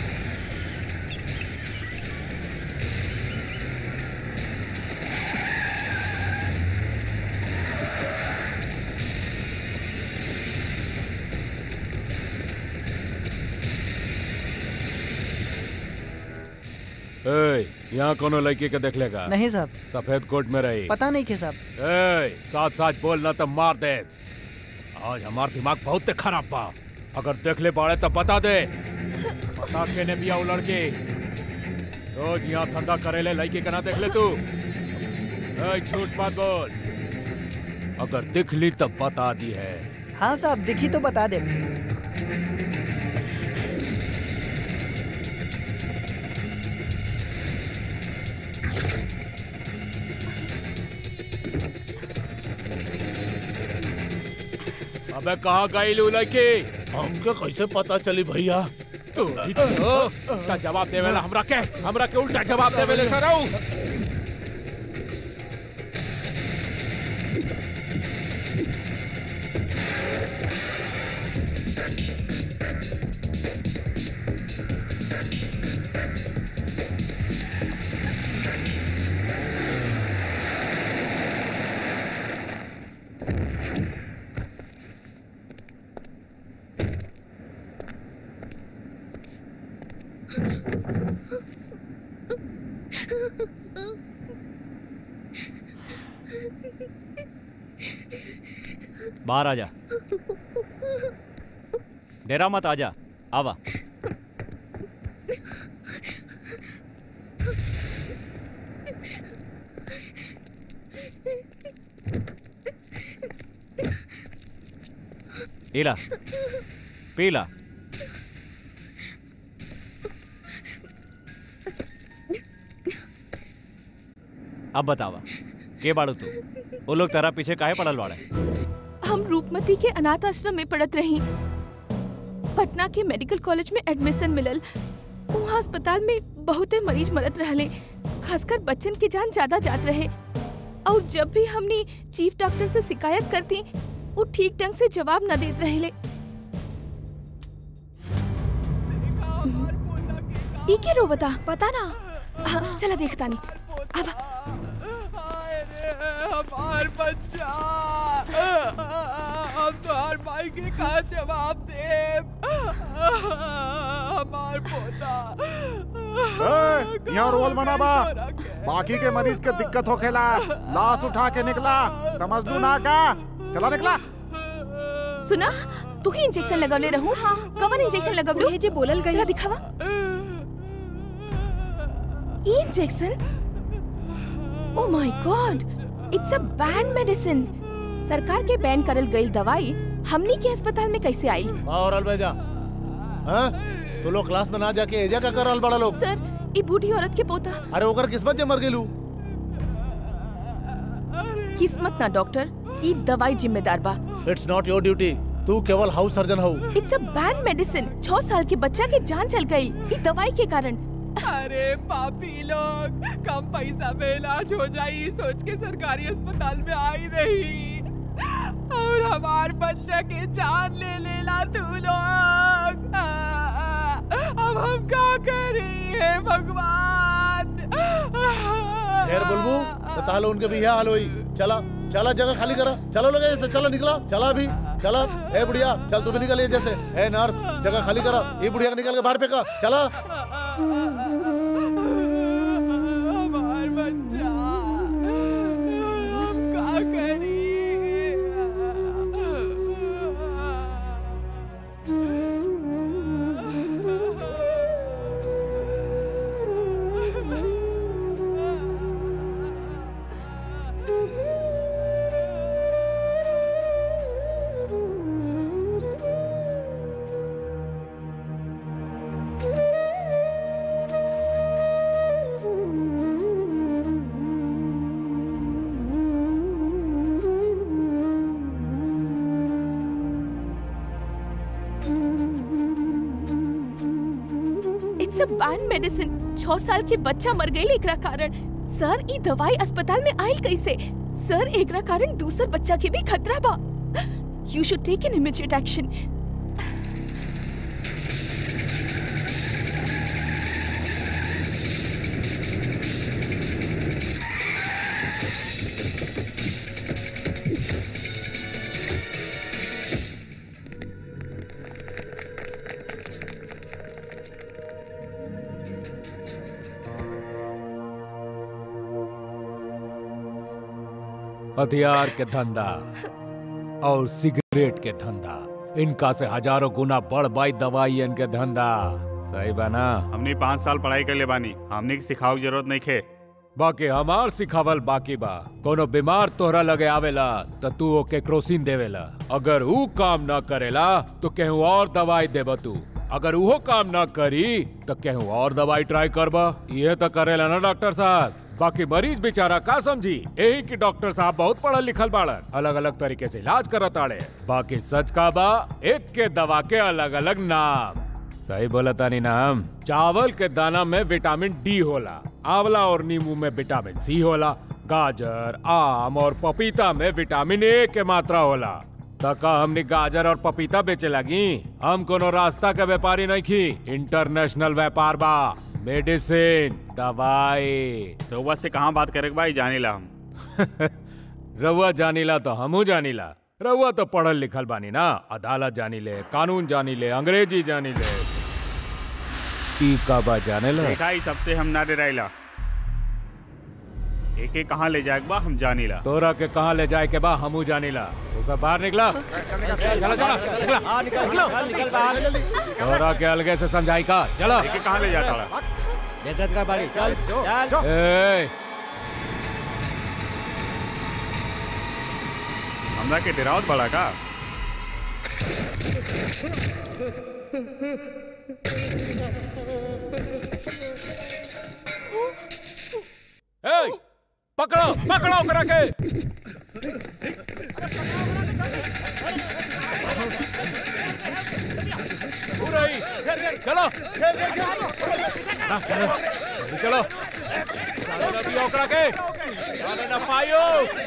ए, यहाँ कोनो लड़की के देख लेगा नहीं साहब सफेद कोट में रही पता नहीं के साहब ए, साथ साथ बोलना तो मार दे आज हमार दिमाग बहुत खराब बा अगर देख ले पाड़े तो बता दे बता के ने बिया वो लड़की रोज यहाँ धंधा करे ले लड़की के ना देख ले तू ए, झूठ मत बोल अगर दिख ली तब बता दी है हाँ साहब दिखी तो बता दे अबे कहाँ गई लू लड़की हमके कैसे पता चली भैया तू ही तो उल्टा जवाब देवेला हमरा के हमरा के उल्टा जवाब देवेले सराऊ बाहर आ जा डेरा मत आजा आवा इला पीला अब बतावा के बाड़ू तू वो लोग तेरा पीछे काहे पड़ल बाड़े हम रूपमती के अनाथ आश्रम में पड़त रही पटना के मेडिकल कॉलेज में एडमिशन मिलल वहाँ अस्पताल में बहुते मरीज मरत रहले खासकर बच्चन की जान ज्यादा जात रहे और जब भी हमने चीफ डॉक्टर से शिकायत करती वो ठीक ढंग से जवाब न देत रहले ई के रो बता पता ना हाँ, चला देखता नहीं अब हमार बच्चा हम तो हर भाई के का जवाब दे हमार पोता ए, यहाँ रोल बना बा बाकी के मरीज के दिक्कत होखेला लाश उठा के निकला समझ लू ना का चला निकला सुना तू ही इंजेक्शन लगवले रहू हाँ कवन इंजेक्शन लगवलू उहे जे बोलल गई चला दिखावा ई injection oh my god it's a ban medicine सरकार के बैन करल गईल दवाई हमनी के अस्पताल में कैसे आई और अलबेजा हाँ तू लोग क्लास में ना जाके एजा का कर बड़ा लोग सर ई बूढ़ी औरत के पोता अरे ओकर किस्मत जे मर गेलू किस्मत ना डॉक्टर ई दवाई जिम्मेदार बा इट्स नॉट योर ड्यूटी तू केवल हाउस सर्जन हो इट्स अ बैन मेडिसिन छह साल के बच्चा के जान चल गई ई दवाई के कारण अरे पापी लोग कम पैसा में इलाज हो जाई सोच के सरकारी अस्पताल में आई रही और हमार बच्चा के जान ले लेला तू लोग अब हम क्या करी है भगवान खैर बुलबू तो तालो उनके भी यह हाल हुई चला चला जगह खाली करा चलो लोग जैसे चलो निकला चला भी चला ए बुढ़िया चल तू भी निकल ये जैसे ए नर्स जगह खाली करा ये बुढ़िया को निकल के बाहर फेंका चला हमार बच्चा हम क्या करी इट्स अ बैन मेडिसिन छह साल के बच्चा मर गई एकरा कारण सर ई दवाई अस्पताल में आयल कैसे सर एकरा कारण दूसर बच्चा के भी खतरा बा you should take an immediate action हथियार के धंधा और सिगरेट के धंधा इनका से हजारों गुना बढ़ बाई दवाई इनके धंधा सही बना हमने पाँच साल पढ़ाई कर ले बानी हमने की सिखाऊ जरूरत नहीं खे बाकी हमार सिखावल बाकी बा कोनो बीमार तोहरा लगे आवेला त तू ओके क्रोसिन देवेला अगर ऊ काम न करेला तो केहू और दवाई देब तू अगर उहो काम न करी तो केहू और दवाई ट्राई करबा ये तो करेला ना डॉक्टर साहब बाकी मरीज बेचारा का समझी यही कि डॉक्टर साहब बहुत पढ़ल लिखल बाड़न अलग अलग तरीके से इलाज करत आड़े बाकी सच का बा एक के दवा के अलग अलग नाम सही बोला तानी ना हम चावल के दाना में विटामिन डी होला आंवला और नींबू में विटामिन सी होला गाजर आम और पपीता में विटामिन ए के मात्रा होला तका हमने गाजर और पपीता बेचे लगी हम कोनो रास्ता के व्यापारी नहीं खी इंटरनेशनल व्यापार बा मेडिसिन दवाई रउआ से कहाँ बात करे के भाई जाने ला हम रउआ जानीला तो हमू जानीला रउआ तो पढ़ल लिखल बानी ना अदालत जानी ले कानून जानी ले अंग्रेजी जानी ले ई का बा जाने ला देखा ही सबसे हम ना डराइला एक एक कहाँ ले जाए बा हम जानी ला तोरा के कहाँ ले जाए के बा हमू जानीला वो सब बाहर निकला चला चला निकला हाँ निकल निकल निकल बाहर तोरा के अलगे से समझाई का चला एक एक कहाँ ले जाता ला बेइज्जत का बाड़ी चल चल ए हमरा के डरावत बड़ा का ए पकड़ो पकड़ो करा के चलो हाँ, चलो जल्दी चलो साले ना दिया ओकरा के साले ना पायो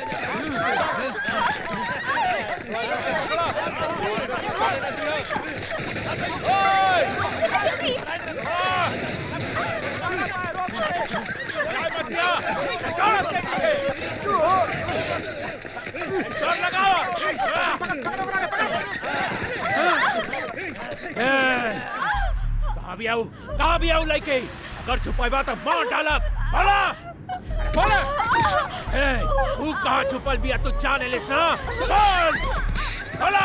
कहाँ भी आऊ कहाँ भी आऊ लइके अगर छुपाई तो मार डालब बोला बोला ए तू कहाँ छुपल बिया तू जाने लिस ना बोल बोला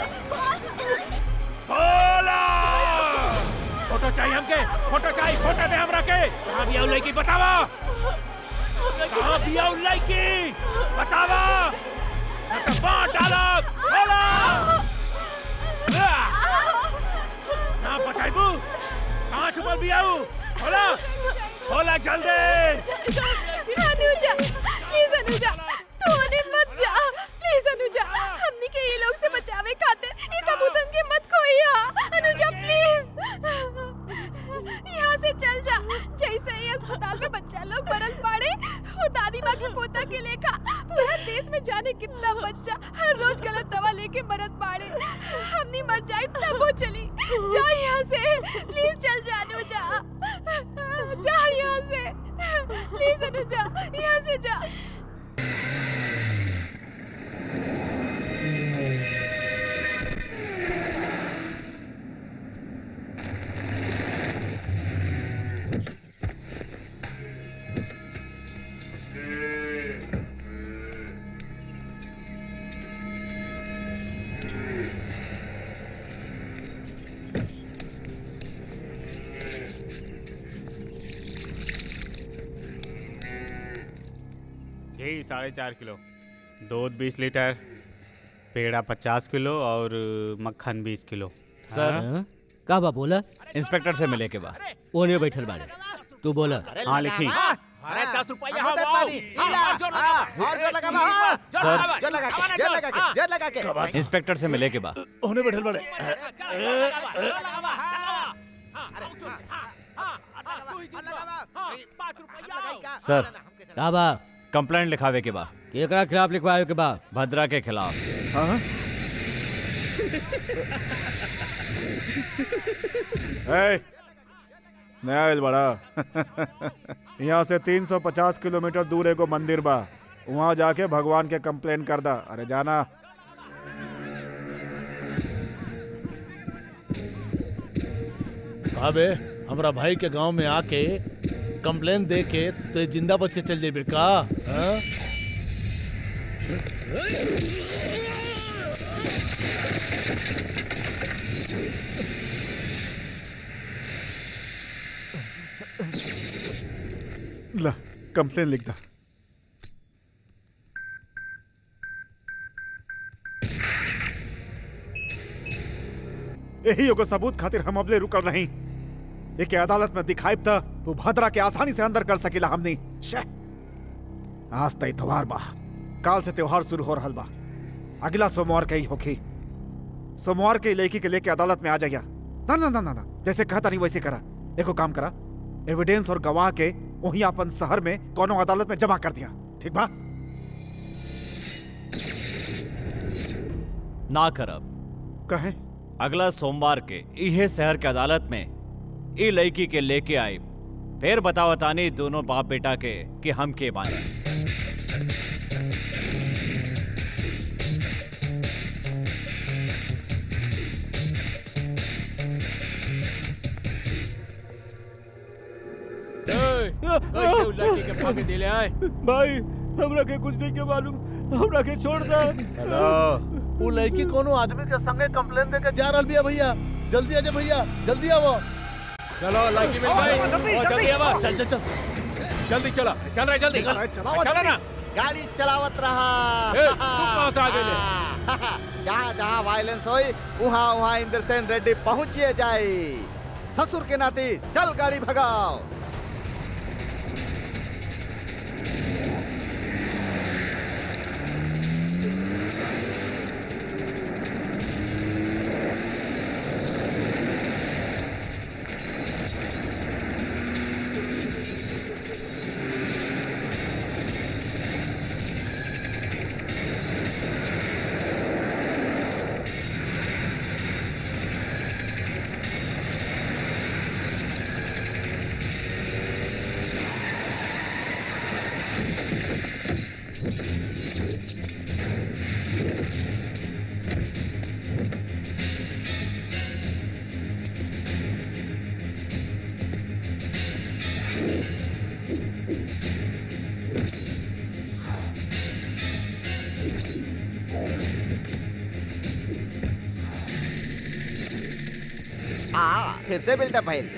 बोला फोटो चाहिए हमके फोटो चाहिए फोटो दे हमरा के कहाँ भी आऊ लइकी बतावा कहाँ भी आऊ लइकी बतावा ना तो मार डालब बोला ना बताइबू कहाँ छुपल बियाऊ बोला बोला जल्दी अनुजा प्लीज अनुजा तू उन्हें मत जा प्लीज अनुजा हमनी के ये लोग से बचावे खातिर ये सबूतन के मत खोइया अनुजा प्लीज यहाँ से चल जा जैसे ही अस्पताल में बच्चा लोग मरल पड़े वो दादी माँ के पोता के लेखा पूरा देश में जाने कितना बच्चा हर रोज गलत दवा लेके मरत पड़े हमनी मर जाए तब वो चली जा यहाँ से प्लीज चल जा अनुजा जा यहाँ से प्लीज अनुजा यहाँ से जा घी साढ़े चार किलो दूध बीस लीटर पेड़ा पचास किलो और मक्खन बीस किलो सर का बा बोला इंस्पेक्टर से मिले के बाद ओने बैठल बाड़े तू बोला हाँ लिखी अरे दस रुपया मदद वाली हीला हाँ, और जोर लगा बा, हाँ, सर। जोर लगा के जोर लगा के जोर लगा के इंस्पेक्टर से मिले के बाद ओने बैठल बाड़े सर का बा कंप्लेंट लिखावे के बाद केकरा खिलाफ लिखवाए के बा भद्रा के खिलाफ ए, नया आइल बड़ा यहाँ से 350 किलोमीटर दूर एगो मंदिर बा वहाँ जाके भगवान के कंप्लेन कर दा अरे जाना अबे हमरा भाई के गांव में आके कंप्लेन दे के ते जिंदा बच के चल जेबे का हाँ? ला कंप्लेन लिख दा यही एगो सबूत खातिर हम अबले रुकल नहीं एक अदालत में दिखाइब था वो भद्रा के आसानी से अंदर कर सकेला हमनी शे आज त इतवार बा काल से त्योहार शुरू हो रहल बा अगला सोमवार के ही होखी सोमवार के लड़की के लेके अदालत में आ जाइया ना ना ना ना ना जैसे कहता नहीं वैसे करा एको काम करा एविडेंस और गवाह के वही अपन शहर में कोनो अदालत में जमा कर दिया ठीक बा ना करब कहे अगला सोमवार के इहे शहर के अदालत में ई लड़की के लेके आई फिर बताओ तानी दोनों बाप बेटा के कि हम के बानी कैसे उ लड़की के भागे दिले आए भाई हमरा के कुछ नहीं के मालूम हमरा के छोड़ दे हेलो वो लड़की कोनो आदमी के संगे कंप्लेन दे के जा रहल बिया भैया जल्दी आ जा भैया जल्दी आवो चलो लड़की मिल गई जल्दी, ओ, जल्दी। जल्दी आवा चल चल चल जल्दी चला चल रहा है जल्दी अरे चलाओ चला ना गाड़ी चलावत रहा ए, तू कहाँ से आ गइले? जहाँ जहाँ वायलेंस होई वहाँ वहाँ इंद्रसेन रेड्डी पहुँचिए जाए ससुर के नाती चल गाड़ी भगाओ हाँ फिर से बिल्डअप भइल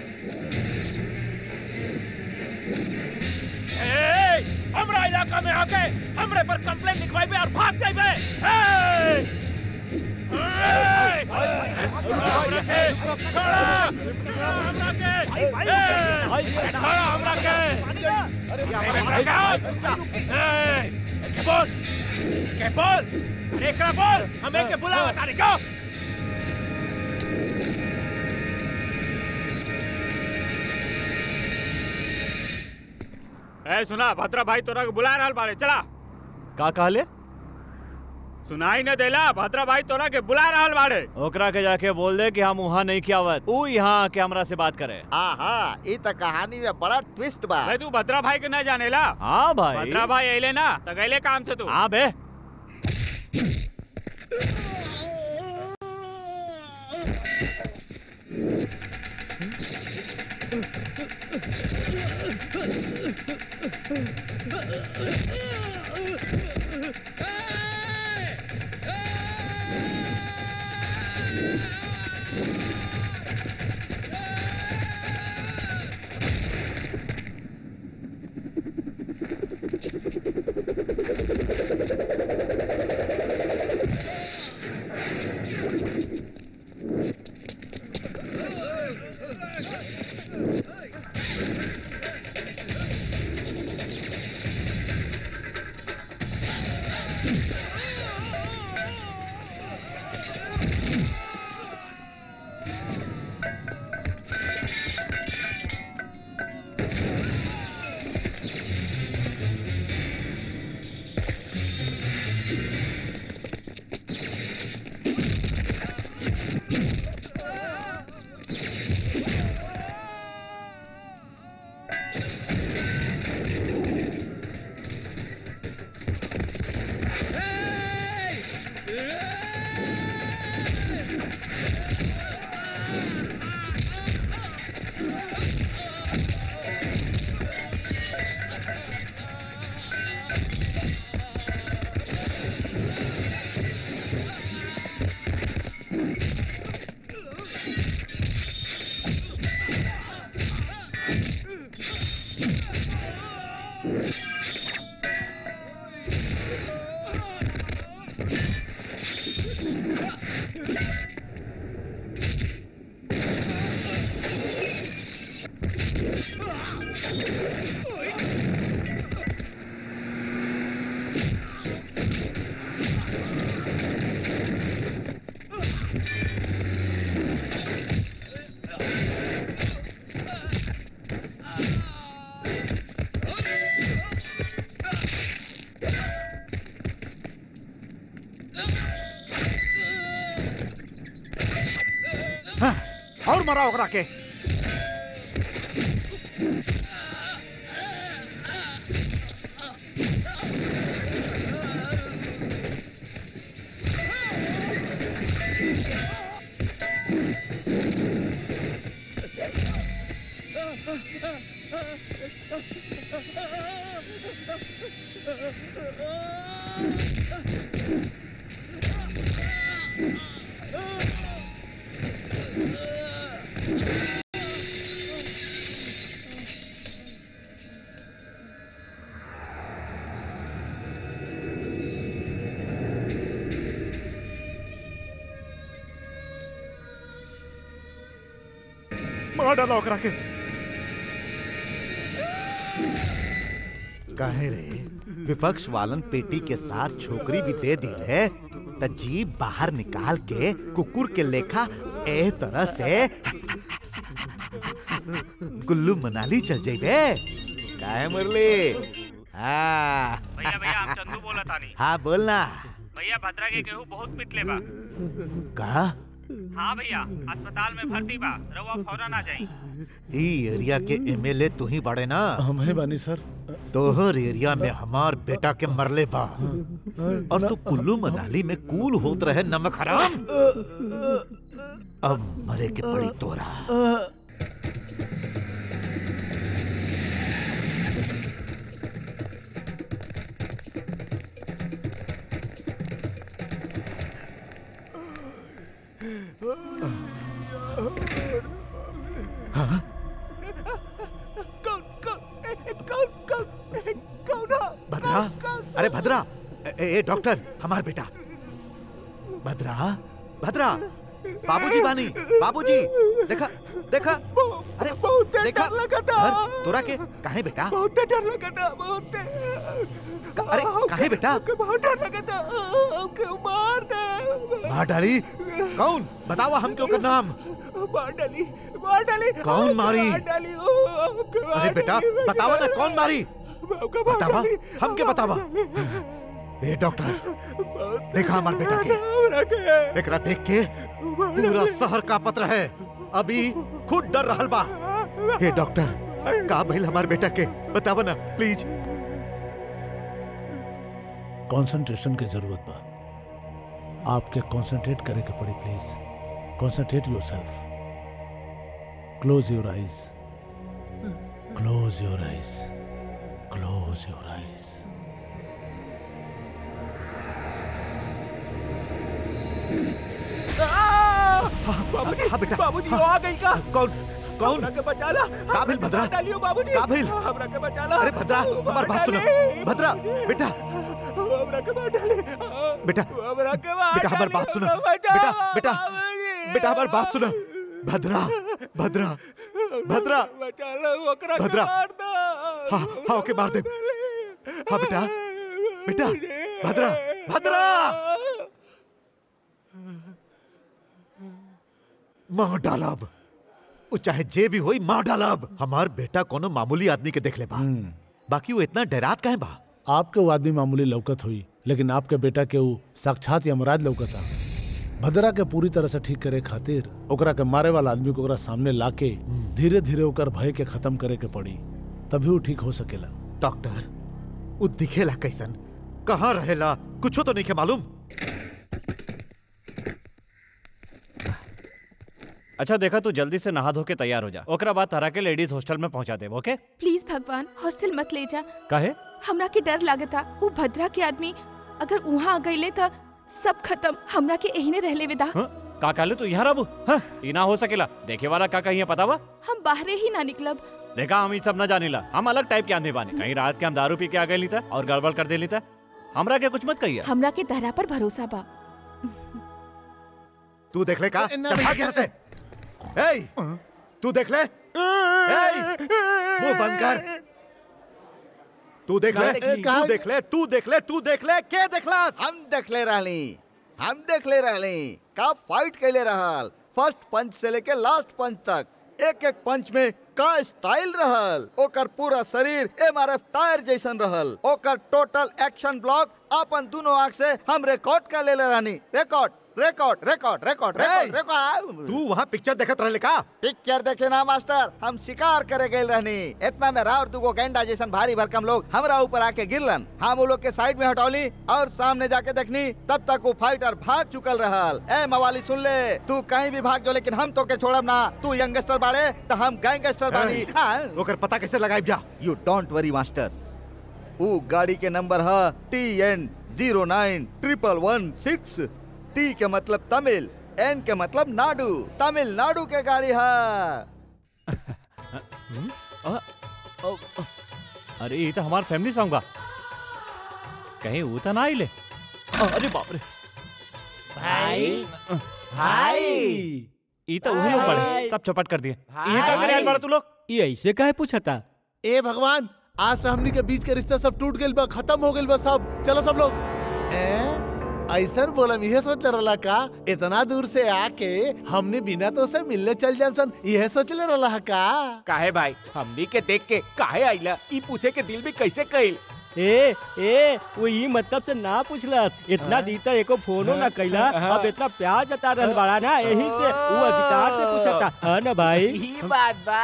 ए, हमरा इलाका में आके हमरे पर कंप्लेंट लिखवाई बे और भाग जाई बे ए! ए! हमरा के छोड़ा हमरा के ए! छोड़ा हमरा के ए! के बोल के बोल एकरा बोल हमें के बुलावा तारी क्यों ए सुना भद्रा भाई तोरा के बुला रहल बाड़े चला का कहले सुनाई न देला भद्रा भाई तोरा के बुला रहल बाड़े ओकरा के जाके बोल दे कि हम वहाँ नहीं कियावत ऊ यहाँ आके हमरा से बात करे आहा ई त कहानी में बड़ा ट्विस्ट बा भाई तू भद्रा भाई के न जानेला हाँ भाई भद्रा भाई अइले ना त गइले काम से तू हाँ बे और मरा ओकरा के मार डाला ओकरा के कहे रे विपक्ष वालन पेटी के साथ छोकरी भी दे दी है त जीप बाहर निकाल के कुकुर के लेखा ए तरह से गुल्लू मनाली चल जाइबे काहे मुरली हाँ भैया भैया हम चंदू बोला तानी हाँ बोलना भैया भद्रा के केहू बहुत पिटले बा का हाँ भैया अस्पताल में भर्ती बा रउआ फौरन आ जाई ई एरिया के एमएलए तू ही बड़े ना हम है बानी सर तोहर एरिया में हमार बेटा के मरले बा और तू कुल्लू मनाली में कूल होत रहे नमक हराम अब मरे के पड़ी तोरा भद्रा अरे भद्रा ए, ए डॉक्टर हमार बेटा भद्रा भद्रा बाबूजी बानी बाबूजी देखा देखा अरे देखा धर, तोरा के काहे बेटा बहुत डर लगा था बहुत अरे काहे बेटा बहुत डर लगा था हमके मार दे मार डाली कौन बतावा हम क्यों कर नाम मार डाली मार डाली कौन मारी? मार डाली ओ, हमके मार अरे बेटा डाली। बतावा ना कौन मारी हमके मार बतावा डाली। हम के बतावा ए डॉक्टर देखा हमार बेटा के एकरा देख के पूरा शहर का पत्र है अभी खुद डर रहल बा ए डॉक्टर का भइल हमार बेटा के बतावा ना प्लीज कंसंट्रेशन की जरूरत बा आपके कंसंट्रेट करे के पड़ी please concentrate yourself close your eyes close your eyes close your eyes बाबूजी हाँ बेटा बाबूजी वो आ गई का कौन कौन हमरा के बचा ला का भइल भद्रा डालियो बाबूजी का भइल हमरा के बचा ला अरे भद्रा हमार बात सुनो भद्रा बेटा हमरा के मार डाली बेटा हमरा के मार बेटा हमार बात सुनो बेटा बेटा बेटा हमार बात सुनो भद्रा भद्रा भद्रा बचा ला ओकरा के भद्रा। मार दो हाँ हाँ ओके मार दे हाँ बेटा बेटा भद्रा भद्रा मार डालब वो चाहे जे भी होई मार डालब हमार बेटा कोनो मामूली आदमी के देख ले बा बाकी वो इतना डरात काहे बा आपके वो आदमी मामूली लौकत हुई लेकिन आपके बेटा के वो साक्षात यमराज लौकता भद्रा के पूरी तरह से ठीक करे खातिर ओकरा के मारे वाला आदमी को ओकरा सामने लाके धीरे धीरे ओकर भय के खत्म करे के पड़ी तभी वो ठीक हो सकेला डॉक्टर वो दिखेला कैसन कहाँ रहेला कुछो तो नहीं के मालूम अच्छा देखा तू जल्दी से नहा धो के तैयार हो जा ओकरा बाद तारा के लेडीज हॉस्टल में पहुंचा दे ओके प्लीज भगवान हॉस्टल मत ले जा काहे हमरा के डर लागता उ भद्रा के आदमी अगर वहाँ आ गईले त सब खत्म हमरा के एहिने रहले विदा हाँ? का काले तू यहाँ रहबू हाँ, ई ना हो सकेला देखे वाला का कहीं पता बा हम बाहरे ही ना निकलब देखा हम ई सब न जानेला हम अलग टाइप के आदमी बानी कहीं रात के हम दारू पी के आ गए था और गड़बड़ कर देली था हमरा के कुछ मत कहिए हमरा के दहरा पर भरोसा बा तू देख ले का चल भाग यहाँ से ए तू देख ले ए मुंह बंद कर तू देख ले तू देख ले तू देख ले तू देख ले के देखलास हम देख ले रहली हम देख ले रहली का फाइट कैले रहल फर्स्ट पंच से लेके लास्ट पंच तक एक एक पंच में का स्टाइल रहल ओकर पूरा शरीर एमआरएफ टायर जैसन रहल ओकर टोटल एक्शन ब्लॉक अपन दोनों आंख से हम रिकॉर्ड कर ले रहनी record record record record record record तू वहाँ पिक्चर देखत रहले का पिक्चर देखे ना मास्टर हम शिकार करे गए रहनी इतना में राव दुगो गेंडा जैसन भारी भरकम लोग हमरा ऊपर आके गिरलन हम वो लोग के साइड में हटौली और सामने जाके देखनी तब तक वो फाइटर भाग चुकल रहल ए मवाली सुन ले तू कहीं भी भाग जो लेकिन हम तो के छोड़ब ना तू यंगस्टर बाड़े तो हम गैंगस्टर बानी हाँ। ओकर पता कैसे लगाई जा यू डोंट वरी मास्टर वो गाड़ी के नंबर है T N zero nine triple one six T के मतलब तमिल एन के मतलब नाडू तमिलनाडु के गाड़ी है अ, अ, अ, अरे ये तो हमार फैमिली सॉन्ग बा कहीं वो तो ना आइले अ, अरे बाप रे भाई भाई ई तो वही लोग बड़े सब चौपट कर दिए ये का करे आइल बड़ा तू लोग ये ऐसे काहे पूछता ए भगवान आज से हमनी के बीच के रिश्ता सब टूट गइल बा खत्म हो गइल बा सब चलो सब लोग ए ऐसर बोलम यह सोच रहला का इतना दूर से आके हमने बिना तो से मिलने चल जाम सन यह सोच ले रहला का काहे भाई हमनी के देख के काहे आइला ई पूछे के दिल भी कैसे कइल ए ए वो ई मतलब से ना पूछलस इतना दी तक एको फोनो ना कैला अब इतना प्यार जता रहल बड़ा ना यही से वो अधिकार से पूछता है ना भाई ई बात बा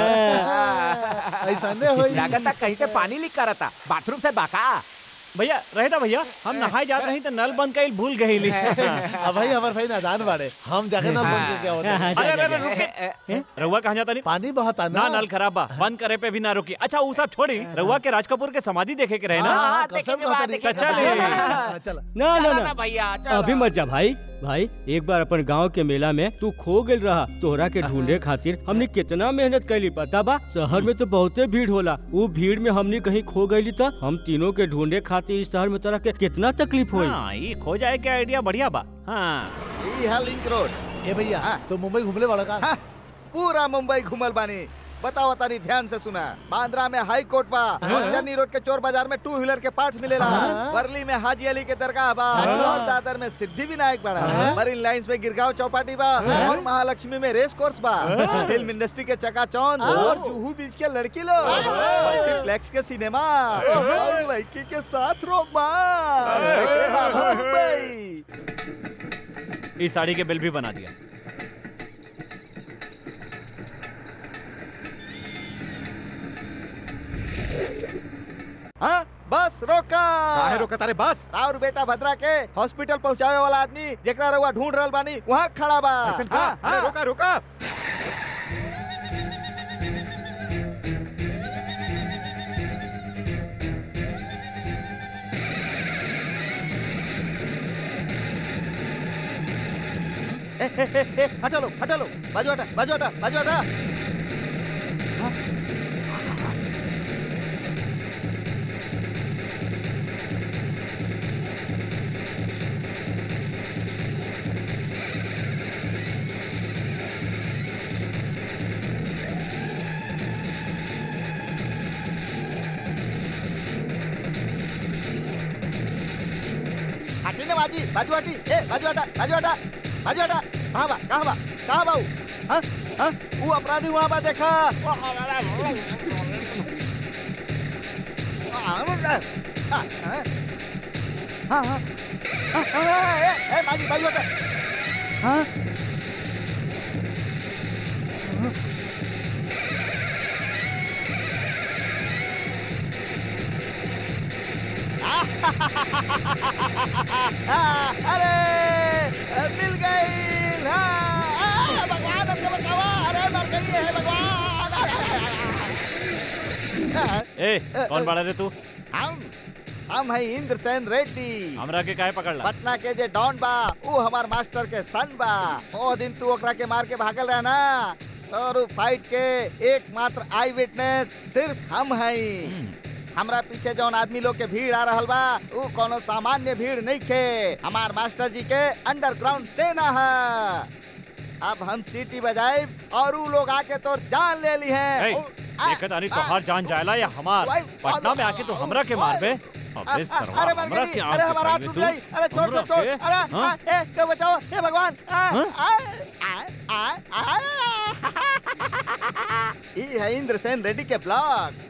ऐसा नहीं होई लागता कहीं से पानी लीक करता बाथरूम से बाका भैया रहता भैया हम नहाए जात रही तो नल बंद कइल भूल गई अब भाई हमार भाई नादान बाड़े हम जाके ना बंद के क्या होता है अरे अरे अरे रुके रहुआ कहाँ जाता नहीं पानी बहुत आना ना नल खराब बा बंद करे पे भी ना रुकी अच्छा वो सब छोड़ी रहुआ के राज कपूर के समाधि देखे के रहे ना ना ना ना चले ना अभी मत जा भाई भाई एक बार अपन गांव के मेला में तू खो गेल रहा तोहरा के ढूंढे खातिर हमने कितना मेहनत कैली पता बा शहर में तो बहुते भीड़ होला वो भीड़ में हमने कहीं खो गईली तो हम तीनों के ढूंढे खातिर इस शहर में तरह के कितना तकलीफ हुई हाँ ये खो जाए के आइडिया बढ़िया बा हाँ ई है लिंक रोड ए भैया तो मुंबई घूमले वाला का हाँ, पूरा मुंबई घूमल बानी बताओ तानी ध्यान से सुना बांद्रा में हाई कोर्ट बा चन्नी रोड के चोर बाजार में टू व्हीलर के पार्ट्स मिलेला वर्ली में हाजी अली के दरगाह बा और दादर में सिद्धि विनायक बड़ा मरीन लाइंस में गिरगांव चौपाटी बा और महालक्ष्मी में रेस कोर्स बा फिल्म इंडस्ट्री के चकाचौंध और जुहू बीच के लड़की लोग मल्टीप्लेक्स के सिनेमा और लड़की के साथ रोमा मुंबई इस साड़ी के बिल भी बना दिया हाँ बस रोका काहे रोका तारे बस और बेटा भद्रा के हॉस्पिटल पहुंचावे वाला आदमी जेकरा रउआ ढूंढ रहल बानी वहाँ खड़ा बा ऐसन का हाँ, अरे हाँ। रोका रोका ए, ए, ए, ए, हटा लो हटा लो बाजू हटा बाजू हटा बाजू हटा हाँ। हटी ना बाजी बाजू हटी ए बाजू हटा बाजू हटा बाजू हटा कहाँ बा कहाँ बा कहाँ बा ऊ? हाँ हाँ वो अपराधी वहाँ बा देखा हाँ, हाँ, हाँ। हाँ, हाँ। हाँ, हाँ, ए, ए, बाजी बाजू हटा हाँ अरे मिल गई हाँ, भगवान हमको बचावा अरे मर गई है भगवान ए कौन बड़ा रे तू हम हम है इंद्र सेन रेड्डी हमरा के काहे पकड़ ला पटना के जे डॉन बा वो हमार मास्टर के सन बा ओ दिन तू ओकरा के मार के भागल रहा ना और फाइट के एकमात्र आई विटनेस सिर्फ हम हैं हमरा पीछे जौन आदमी लोग के भीड़ आ रहल बा ऊ कोनो सामान्य भीड़ नहीं खे हमार मास्टर जी के अंडरग्राउंड सेना है अब हम सीटी बजाए और ऊ लोग आके तो जान ले ली है ए, देखत आनी तोहार जान जायला या हमार पटना में आके तू हमरा के मार बे अबे सरवा अरे मर हमरा गई के अरे आंख हमारा हाथ दिखाई टूट बे गई अरे छोड़ हमरा छोड़ छोड़ के? अरे हाँ? आ, ए के बचाओ हे भगवान आ, हाँ? आ, आ, आ, आ। ई है इंद्र सेन रेड्डी के ब्लॉग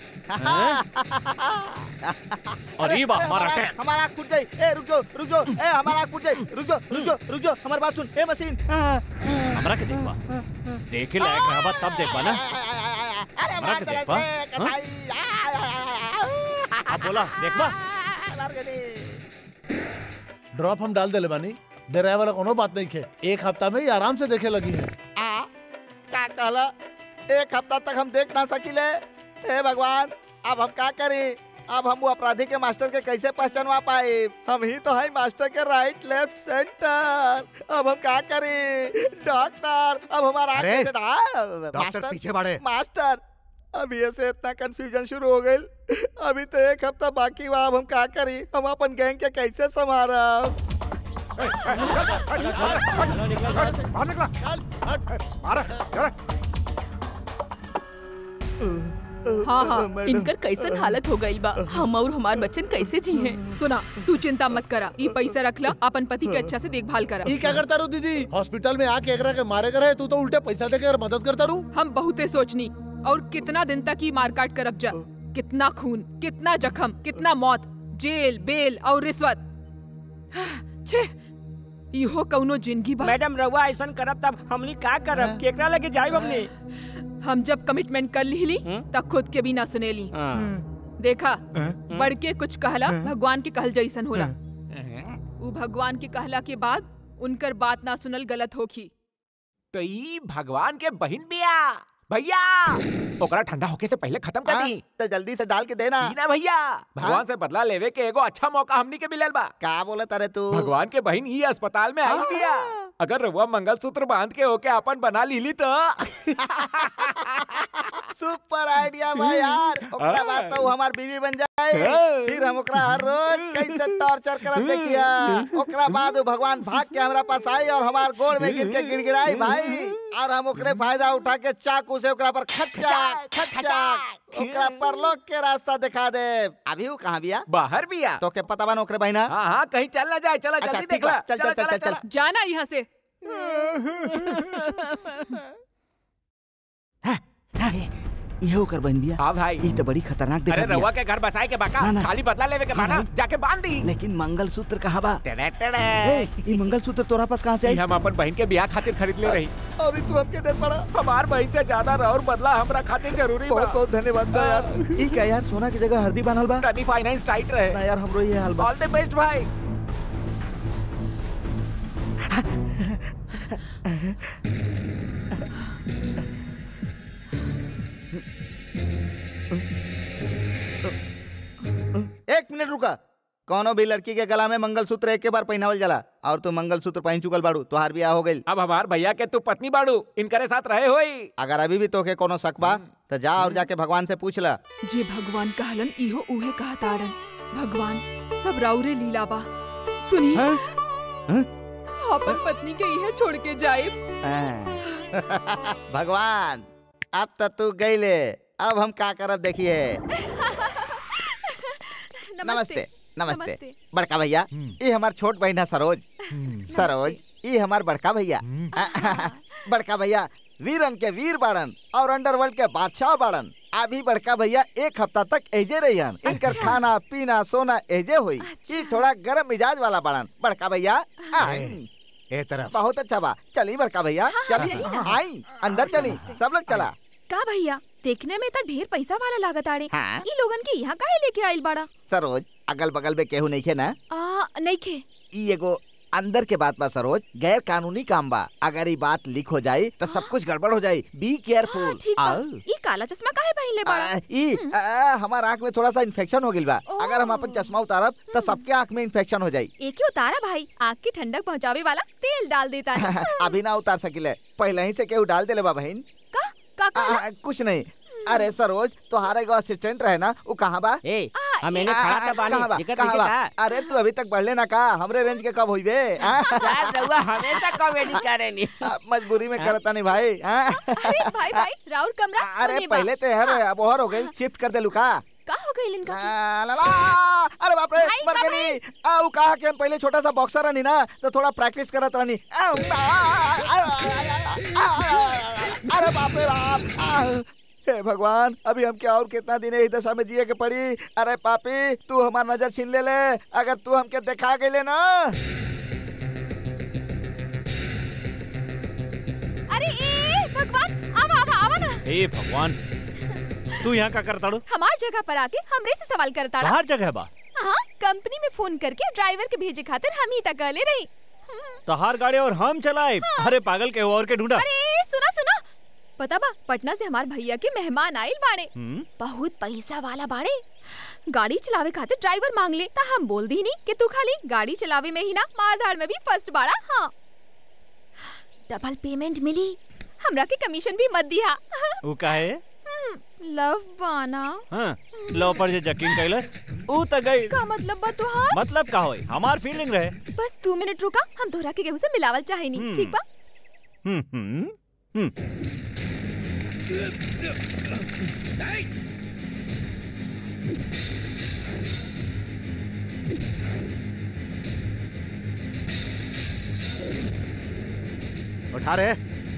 अरे बा, हमारा हमारा के- हमारा आँख फूट गई ए रुक जाओ रुक जाओ ए हमारा आँख फूट गई रुक जाओ रुक जाओ रुक जाओ हमारी बात सुन ए मशीन हमरा के देखबा देखे लायक रहबा तब देखबा ना अरे हमरा मार के दले देखबा से हाँ? कसाई आ, आ, आ, आ, अब बोला देखबा मार गई ड्रॉप हम डाल देले बानी डराए वाला कोनो बात नहीं खे एक हफ्ता में ही आराम से देखे लगी है आ का कहला एक हफ्ता तक हम देख ना सकिले हे भगवान अब हम का करें अब हम वो अपराधी के मास्टर के कैसे पहचानवा पाए हम ही तो है मास्टर के राइट लेफ्ट सेंटर अब हम का करें डॉक्टर अब हमारा आँख अरे, कैसे डा- डॉक्टर मास्टर, पीछे बढ़े। मास्टर अभी ऐसे इतना कंफ्यूजन शुरू हो गई अभी तो एक हफ्ता बाकी हुआ अब हम का करी हम अपन गैंग के कैसे संभारा बाहर निकला मारा अरे हाँ हाँ इनकर कैसन हालत हो गई बा हम और हमार बच्चन कैसे जी हैं सुना तू चिंता मत करा ई पैसा रखला अपन पति के अच्छा से देखभाल करा ई क्या करता रू दीदी हॉस्पिटल में आके एकरा के मारे करे तू तो उल्टे पैसा दे के मदद करता रू हम बहुते सोचनी और कितना दिन तक ही मारकाट करब जा कितना खून कितना जख्म कितना मौत जेल बेल और रिश्वत छे इहो कौनो जिंदगी बा मैडम रउआ ऐसन करब तब हमनी का करब केकरा लगे जाइब हमनी हम जब कमिटमेंट कर ली तब खुद के भी ना सुनेली देखा बढ़ के कुछ कहला भगवान के कहल जैसन होला उ भगवान के कहला के बाद उनकर बात ना सुनल गलत होखी तो ई भगवान के बहन बिया भैया ओकरा ठंडा होके से पहले खत्म कर दी तो जल्दी से डाल के देना ना भैया भगवान से बदला लेवे के एगो अच्छा मौका हमनी के मिलल बा का बोला तारे तू भगवान के बहन ही अस्पताल में आई बिया अगर रउआ मंगलसूत्र बांध के होके अपन बना लीली तो सुपर आइडिया बा यार ओकरा बाद तो वो हमार बीवी बन जाए हाँ। फिर हम ओकरा हर रोज कैसे टॉर्चर करत देखिया ओकरा बाद वो भगवान भाग के हमरा पास आई और हमार गोड़ में गिर के गिड़गिड़ाई भाई और हम ओकरे फायदा उठा के चाकू से ओकरा पर खच्चा खच्चा ओकरा पर लोग के रास्ता दिखा दे अभी वो कहाँ बिया बाहर बिया तो के पता बा ना ओकरे बहिना हाँ हाँ कहीं चल ना जाए चला अच्छा, जल्दी ठीक देख ला बा, चल, चला, चल, चला, चल, चल। चला। जाना यहाँ से ये ओकर बहन बिया हाँ भाई ये तो बड़ी खतरनाक अरे दिखा रउआ के घर बसाए के बाका ना, ना। खाली बदला लेवे के बाना जाके बांध दी लेकिन मंगलसूत्र कहाँ बा टेड़े टेड़े ए, ये मंगलसूत्र तोरा पास कहाँ से आई ई हम अपन बहन के ब्याह खातिर खरीद ले रही अभी तू हमके दे पड़ा हमार बहन से ज्यादा और बदला हमरा खातिर जरूरी बा बहुत बहुत धन्यवाद बा यार ई क्या यार सोना की जगह हल्दी बांधल बा टनी फाइनेंस टाइट रहे ना यार हमरो ये हाल बा ऑल द बेस्ट भाई एक मिनट रुका कौनो भी लड़की के गला में मंगलसूत्र एक के बार पहनावल जाला और तू मंगलसूत्र पहन चुकल बाड़ू तोहार बियाह हो गइल अब हमार भैया के तू पत्नी बाड़ू इनकरे साथ रहे होई अगर अभी भी तोके कोनो शक बा तो जा और जाके भगवान से पूछ ला जे भगवान कहलन इहो उहे कहतारन भगवान सब राउरे लीला बा सुनी अपन पत्नी के इहे छोड़ के जाए भगवान अब तो तू गईले अब हम का करब देखिए नमस्ते नमस्ते बड़का भैया ये हमार छोट बहन है सरोज सरोज ये हमार बड़का भैया बड़का भैया वीरन के वीर बाड़न और अंडरवर्ल्ड के बादशाह बाड़न अभी बड़का भैया एक हफ्ता तक एजे रहियन इनकर खाना पीना सोना एजे हुई ये थोड़ा गरम मिजाज वाला बाड़न बड़का भैया आई ए तरफ बहुत अच्छा बा चली बड़का भैया चली आई अंदर चली सब लोग चला का भैया देखने में तो ढेर पैसा वाला लागत आड़े हाँ। ई लोगन के यहाँ काहे लेके आइल बाड़ा सरोज अगल बगल में केहू नहीं खे ना आ नहीं खे ई एगो अंदर के बात बा सरोज गैर कानूनी काम बा अगर ई बात लीक हो जाई तो सब कुछ गड़बड़ हो जाई बी केयरफुल ठीक बा ई काला चश्मा काहे पहनले बाड़ा ई आ, हमार आँख में थोड़ा सा इन्फेक्शन हो गइल बा अगर हम अपन चश्मा उतारब तो सबके आँख में इन्फेक्शन हो जाई एक ही उतारा भाई आग की ठंडक पहुँचावे वाला तेल डाल देता है अभी ना उतार सकिले पहले ही से केहू डाल देले बा बहन का का आ, कुछ नहीं अरे सरोज तुम्हारा एगो असिस्टेंट रहे ना वो कहाँ बा ए हम एने खड़ा था बानी कहाँ बा दिक्कत कहाँ नहीं बा का अरे तू अभी तक बढ़ले ना का हमरे रेंज के कब हुई बे आ? सर रउआ हमेशा कॉमेडी करेनी आ, मजबूरी में करता नहीं भाई आ? अरे भाई भाई राउर कमरा अरे होने बा। पहले तो यार अब और हो गई शिफ्ट कर दे लुका का हो गई इनका आ, ला, ला, अरे बाप रे भाई, मर का गई आ वो कहा कि हम पहले छोटा सा बॉक्सर रहनी ना तो थोड़ा प्रैक्टिस करत रहनी आ, आ, आ, आ, आ, आ, अरे बाप रे बाप आ, हे भगवान अभी हम क्या और कितना दिन इस दशा में जिए के पड़ी अरे पापी तू हमार नजर छीन ले ले अगर तू हमके दिखा गई ना अरे ए भगवान आवा आवा आवा ना हे भगवान तू यहाँ का करता डो हमार जगह पर आके हमरे से सवाल करता रहा बाहर जगह बा हाँ कंपनी में फोन करके ड्राइवर के भेजे खातिर हम ही तक ले रही तहार गाड़ी और हम चलाए अरे पागल के और के ढूंढा अरे सुना सुना पता बा पटना से हमार भैया के मेहमान आइल बाड़े हम्म? बहुत पैसा वाला बाड़े गाड़ी चलावे खातिर ड्राइवर मांग ले ता हम बोल दी नहीं कि तू खाली गाड़ी चलावे में ही ना मारधाड़ में भी फर्स्ट बाड़ा हाँ डबल पेमेंट मिली हमरा के कमीशन भी मत दिया वो का है लव बाना हाँ लो पर जे यकीन कैलस ऊ त गई का मतलब बा तुहार मतलब का होई हमार फीलिंग रहे बस दो मिनट रुका हम धोरा के गेहूं से मिलावल चाहे नहीं हम्म। ठीक बा हम्म हम्म हम्म उठा रे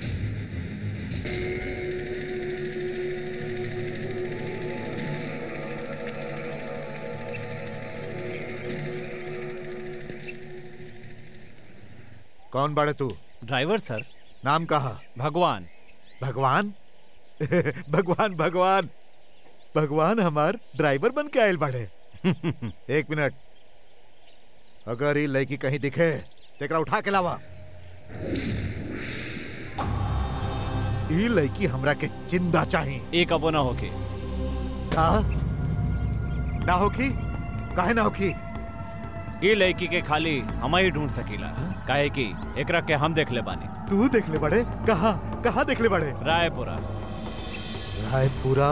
कौन बड़े तू ड्राइवर सर नाम कहा भगवान भगवान भगवान भगवान भगवान हमार ड्राइवर बन के आयल बाड़े एक मिनट अगर ये लड़की कहीं दिखे तेकरा उठा के लावा ई लड़की हमरा के जिंदा चाहिए एक अबो ना होके का ना होखी काहे ना होखी ये लड़की के खाली हम ही ढूंढ सकीला काहे कि एकरा के हम देख ले बानी तू देख ले बड़े कहा कहा देख ले बड़े रायपुरा रायपुरा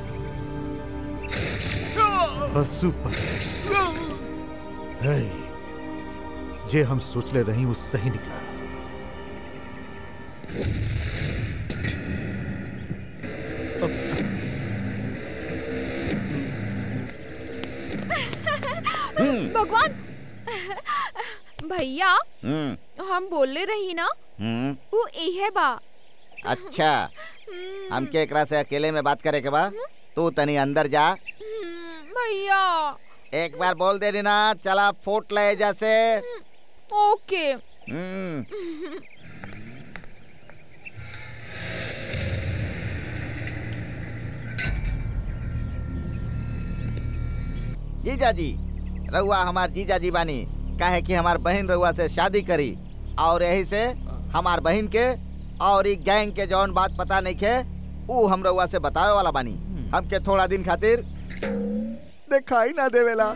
बसुपति है जे हम सोचले रही वो सही निकला भगवान भैया हम्म हम बोले रही ना हम्म वो इहे बा अच्छा हमके एकरा से अकेले में बात करे के बा तू तनी अंदर जा भैया एक बार बोल दे ना चला फूट ले जैसे ओके हम्म जीजा जी रउआ हमार जीजा जी बानी काहे कि हमार बहन रउआ से शादी करी और यही से हमार बहन के और ई गैंग के जौन बात पता नहीं खे ऊ हम रउआ से बतावे वाला बानी हमके थोड़ा दिन खातिर दिखाई ना देवेला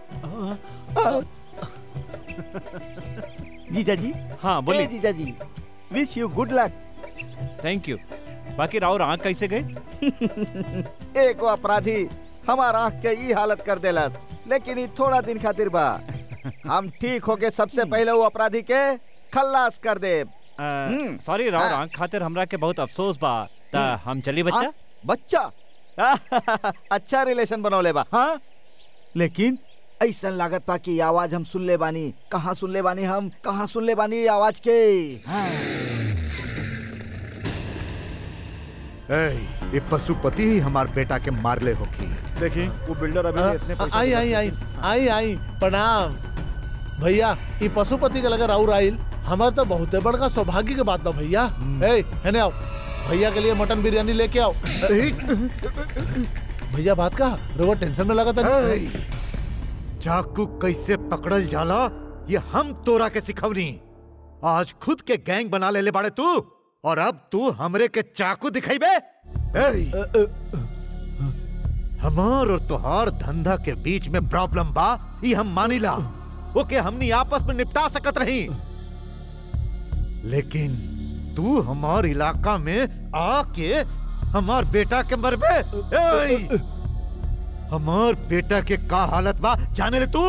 जीजा जी हाँ बोलिए। ए जीजा जी wish you good luck thank you बाकी राउर आँख कैसे गए एक अपराधी हमार आँख के ई हालत कर देलस लेकिन ई थोड़ा दिन खातिर बा हम ठीक होके सबसे पहले वो अपराधी के खल्लास कर दे सॉरी राउर आँख खातिर हमरा के बहुत अफसोस बा ता हम चली बच्चा हाँ, बच्चा अच्छा रिलेशन बनौले बा हाँ लेकिन ऐसा लागत पा कि आवाज हम सुन ले बानी कहाँ सुन ले बानी हम कहाँ सुन ले बानी ये आवाज के हाँ। ए, ये पशुपति ही हमार बेटा के मारले होखी देखी वो बिल्डर अभी हाँ, इतने पैसे आई आई आई आई आई प्रणाम भैया ई पशुपति के लगे राउर आइल हमार तो बहुत बड़का सौभाग्य के बात बा भैया ए हेने आओ भैया के लिए मटन बिरयानी लेके आओ भैया बात का रोवा टेंशन में लगा था ए, चाकू कैसे पकड़ल जाला ये हम तोरा के सिखवनी आज खुद के गैंग बना ले ले बाड़े तू और अब तू हमरे के चाकू दिखाई बे हमार और तुहार धंधा के बीच में प्रॉब्लम बा ई हम मानिला ओके हमनी आपस में निपटा सकत रही लेकिन तू हमार इलाका में आके हमार बेटा के मरबे ए! हमार बेटा के का हालत बा जाने ले तू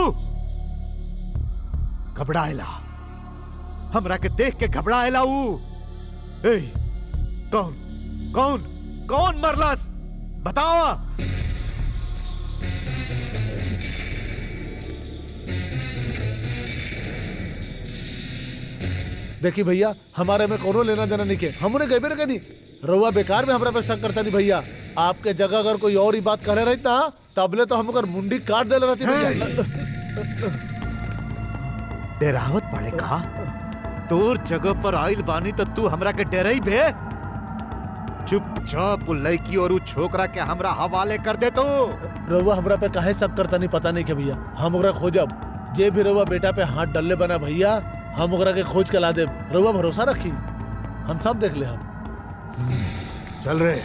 घबराएला हमरा के देख के घबराएला ऊ ए कौन कौन कौन मरलस बताओ देखी भैया हमारे में कोनो लेना देना नहीं के हमने गए भी नहीं रउआ बेकार में हमरा पे शक करता नहीं भैया आपके जगह अगर कोई और ही बात करे रहता तबले तो हम अगर मुंडी काट दे रहती भैया डेरावत पड़े का तोर जगह पर आइल बानी तो तू हमरा के डरई बे चुपचाप उ लड़की और उ छोकरा के हमरा हवाले कर दे तू रउआ हमरा पे काहे शक करता नहीं पता नहीं के भैया हम ओकरा खोजब जे भी रउआ बेटा पे हाथ डलले बना भैया हम ओकरा के खोज के ला देब रउआ भरोसा रखी हम सब देख ले हम चल रे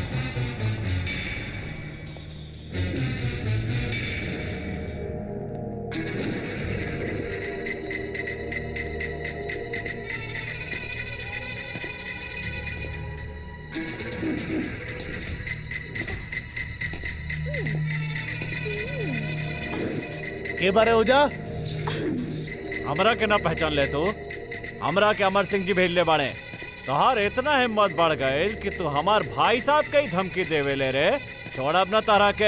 के बारे हो जा हमरा के ना पहचान ले तू हमरा के अमर सिंह जी भेज ले बाड़े तोहार इतना हिम्मत बढ़ गए कि तू हमार भाई साहब के ही धमकी देवे ले रे छोड़ अब ना तारा के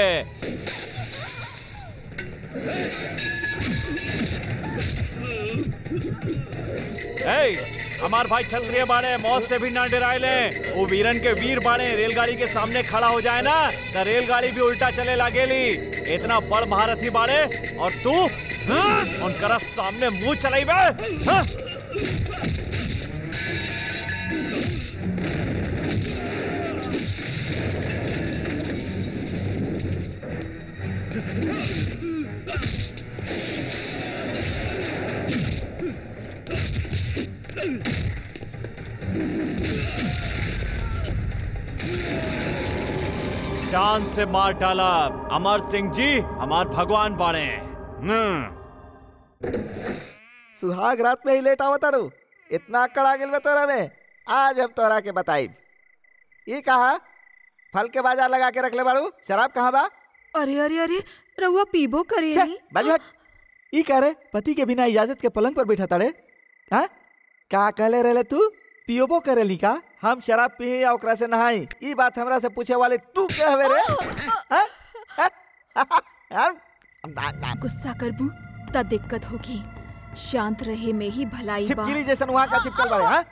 ए, हमार भाई क्षत्रिय बाड़े मौत से भी ना डराए ले वो वीरन के वीर बाड़े रेलगाड़ी के सामने खड़ा हो जाए ना तो रेलगाड़ी भी उल्टा चले लागेली इतना बड़ महारथी बाड़े और तू हाँ? उनकरा सामने मुंह चलाई बे हाँ? जान से मार डाला अमर सिंह जी हमार भगवान बाड़े हम्म सुहाग रात में ही लेट आवत तारू इतना अकड़ आ गेल बा तोरा में आज हम तोरा के बताई ये कहा फल के बाजार लगा के रखले बाड़ू शराब कहाँ बा अरे अरे अरे रउआ पीबो करे छे, बाजू हट ई कह रे पति के बिना इजाजत के पलंग पर बैठा ताड़े हाँ का कहले रहले तू पियोबो करेली का हम शराब पी या ओकरा से नहाई ई बात हमरा से पूछे वाले तू के हवे रे हाँ? हाँ? हाँ? गुस्सा करबू त दिक्कत होगी शांत रहे में ही भलाई बा छिपकली जैसन वहाँ का चिपकल बाड़े हाँ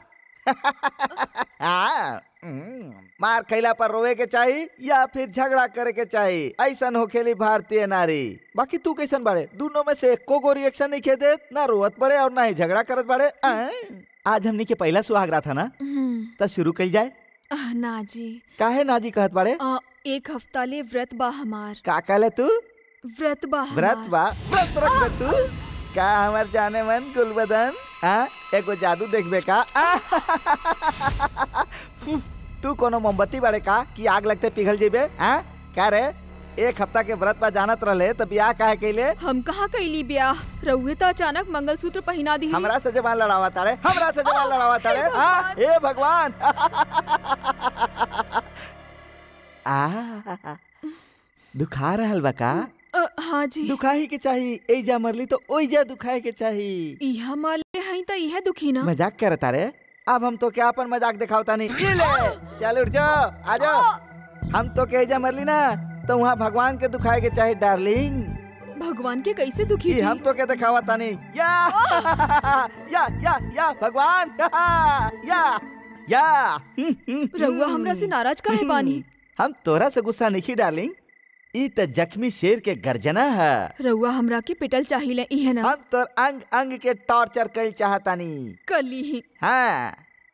हाँ, हम्म, मार खैला पर रोवे के चाही या फिर झगड़ा करे के चाही ऐसन होखेली भारतीय नारी बाकी तू कैसन बाड़े दोनों में से एको गो रिएक्शन नहीं खे देत ना रोवत बड़े और ना ही झगड़ा करत बाड़े आं? आज हमनी के पहला सुहाग रहा था ना हम्म, तो शुरू कल जाए आह, ना जी काहे नाजी कहत बाड़े आ, एक हफ्ता ले व्रत बा हमार का कहले तू व्रत बा व्रत हमार। बा व्रत रखबे तू का हमार जाने मन गुलबदन हाँ एगो जादू देखबे का तू कोनो मोमबत्ती बाड़े का कि आग लगते पिघल जेबे हाँ का रे एक हफ्ता के व्रत बा जानत रहले तो ब्याह काहे कैले हम कहाँ कैली ब्याह रउए तो अचानक मंगलसूत्र पहना दी हमरा से जबान लड़ावा तारे हमरा से जबान लड़ावा तारे हाँ ए भगवान आ दुखा रहल बा का हाँ जी दुखाही के चाही एजा मरली तो ओइजा दुखाए के चाही इहा मारले हई त इहे दुखी ना मजाक कर तारे अब हम तो क्या अपन मजाक दिखावता नहीं ये ले चल उठ जाओ आ जाओ हम तो के एजा मरली ना तो वहाँ भगवान के दुखाए के चाहे डार्लिंग भगवान के कैसे दुखी ये जी हम तो के दिखावता नहीं या या या या भगवान या या रउआ हमरा से नाराज काहे बानी हम तोरा से गुस्सा नहीं डार्लिंग ई त जख्मी शेर के गर्जना है रउआ हमरा के पिटल चाहिए इहे ना हम तोर अंग अंग के टॉर्चर कल चाहतानी कली ही हाँ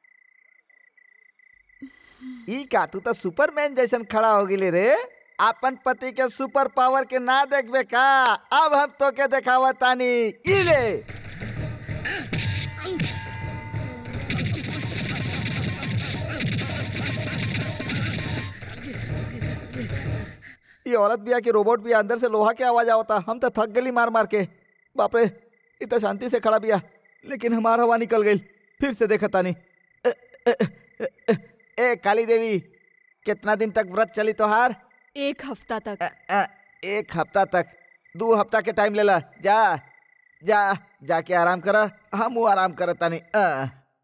ई का तू तो सुपरमैन जैसन खड़ा हो गिले रे अपन पति के सुपर पावर के ना देखबे का अब हम तो के देखावा तानी ई ले ये औरत भी कि रोबोट भी अंदर से लोहा के आवाज आवता हम तो थक गली मार मार के बाप रे इतना शांति से खड़ा बिया लेकिन हमार हवा निकल गई फिर से देखा तानी ए, ए, ए, ए, ए काली देवी कितना दिन तक व्रत चली तोहार एक हफ्ता तक अ, एक हफ्ता तक दो हफ्ता के टाइम ले ला जा जा जाके आराम कर हम आराम करतानी अ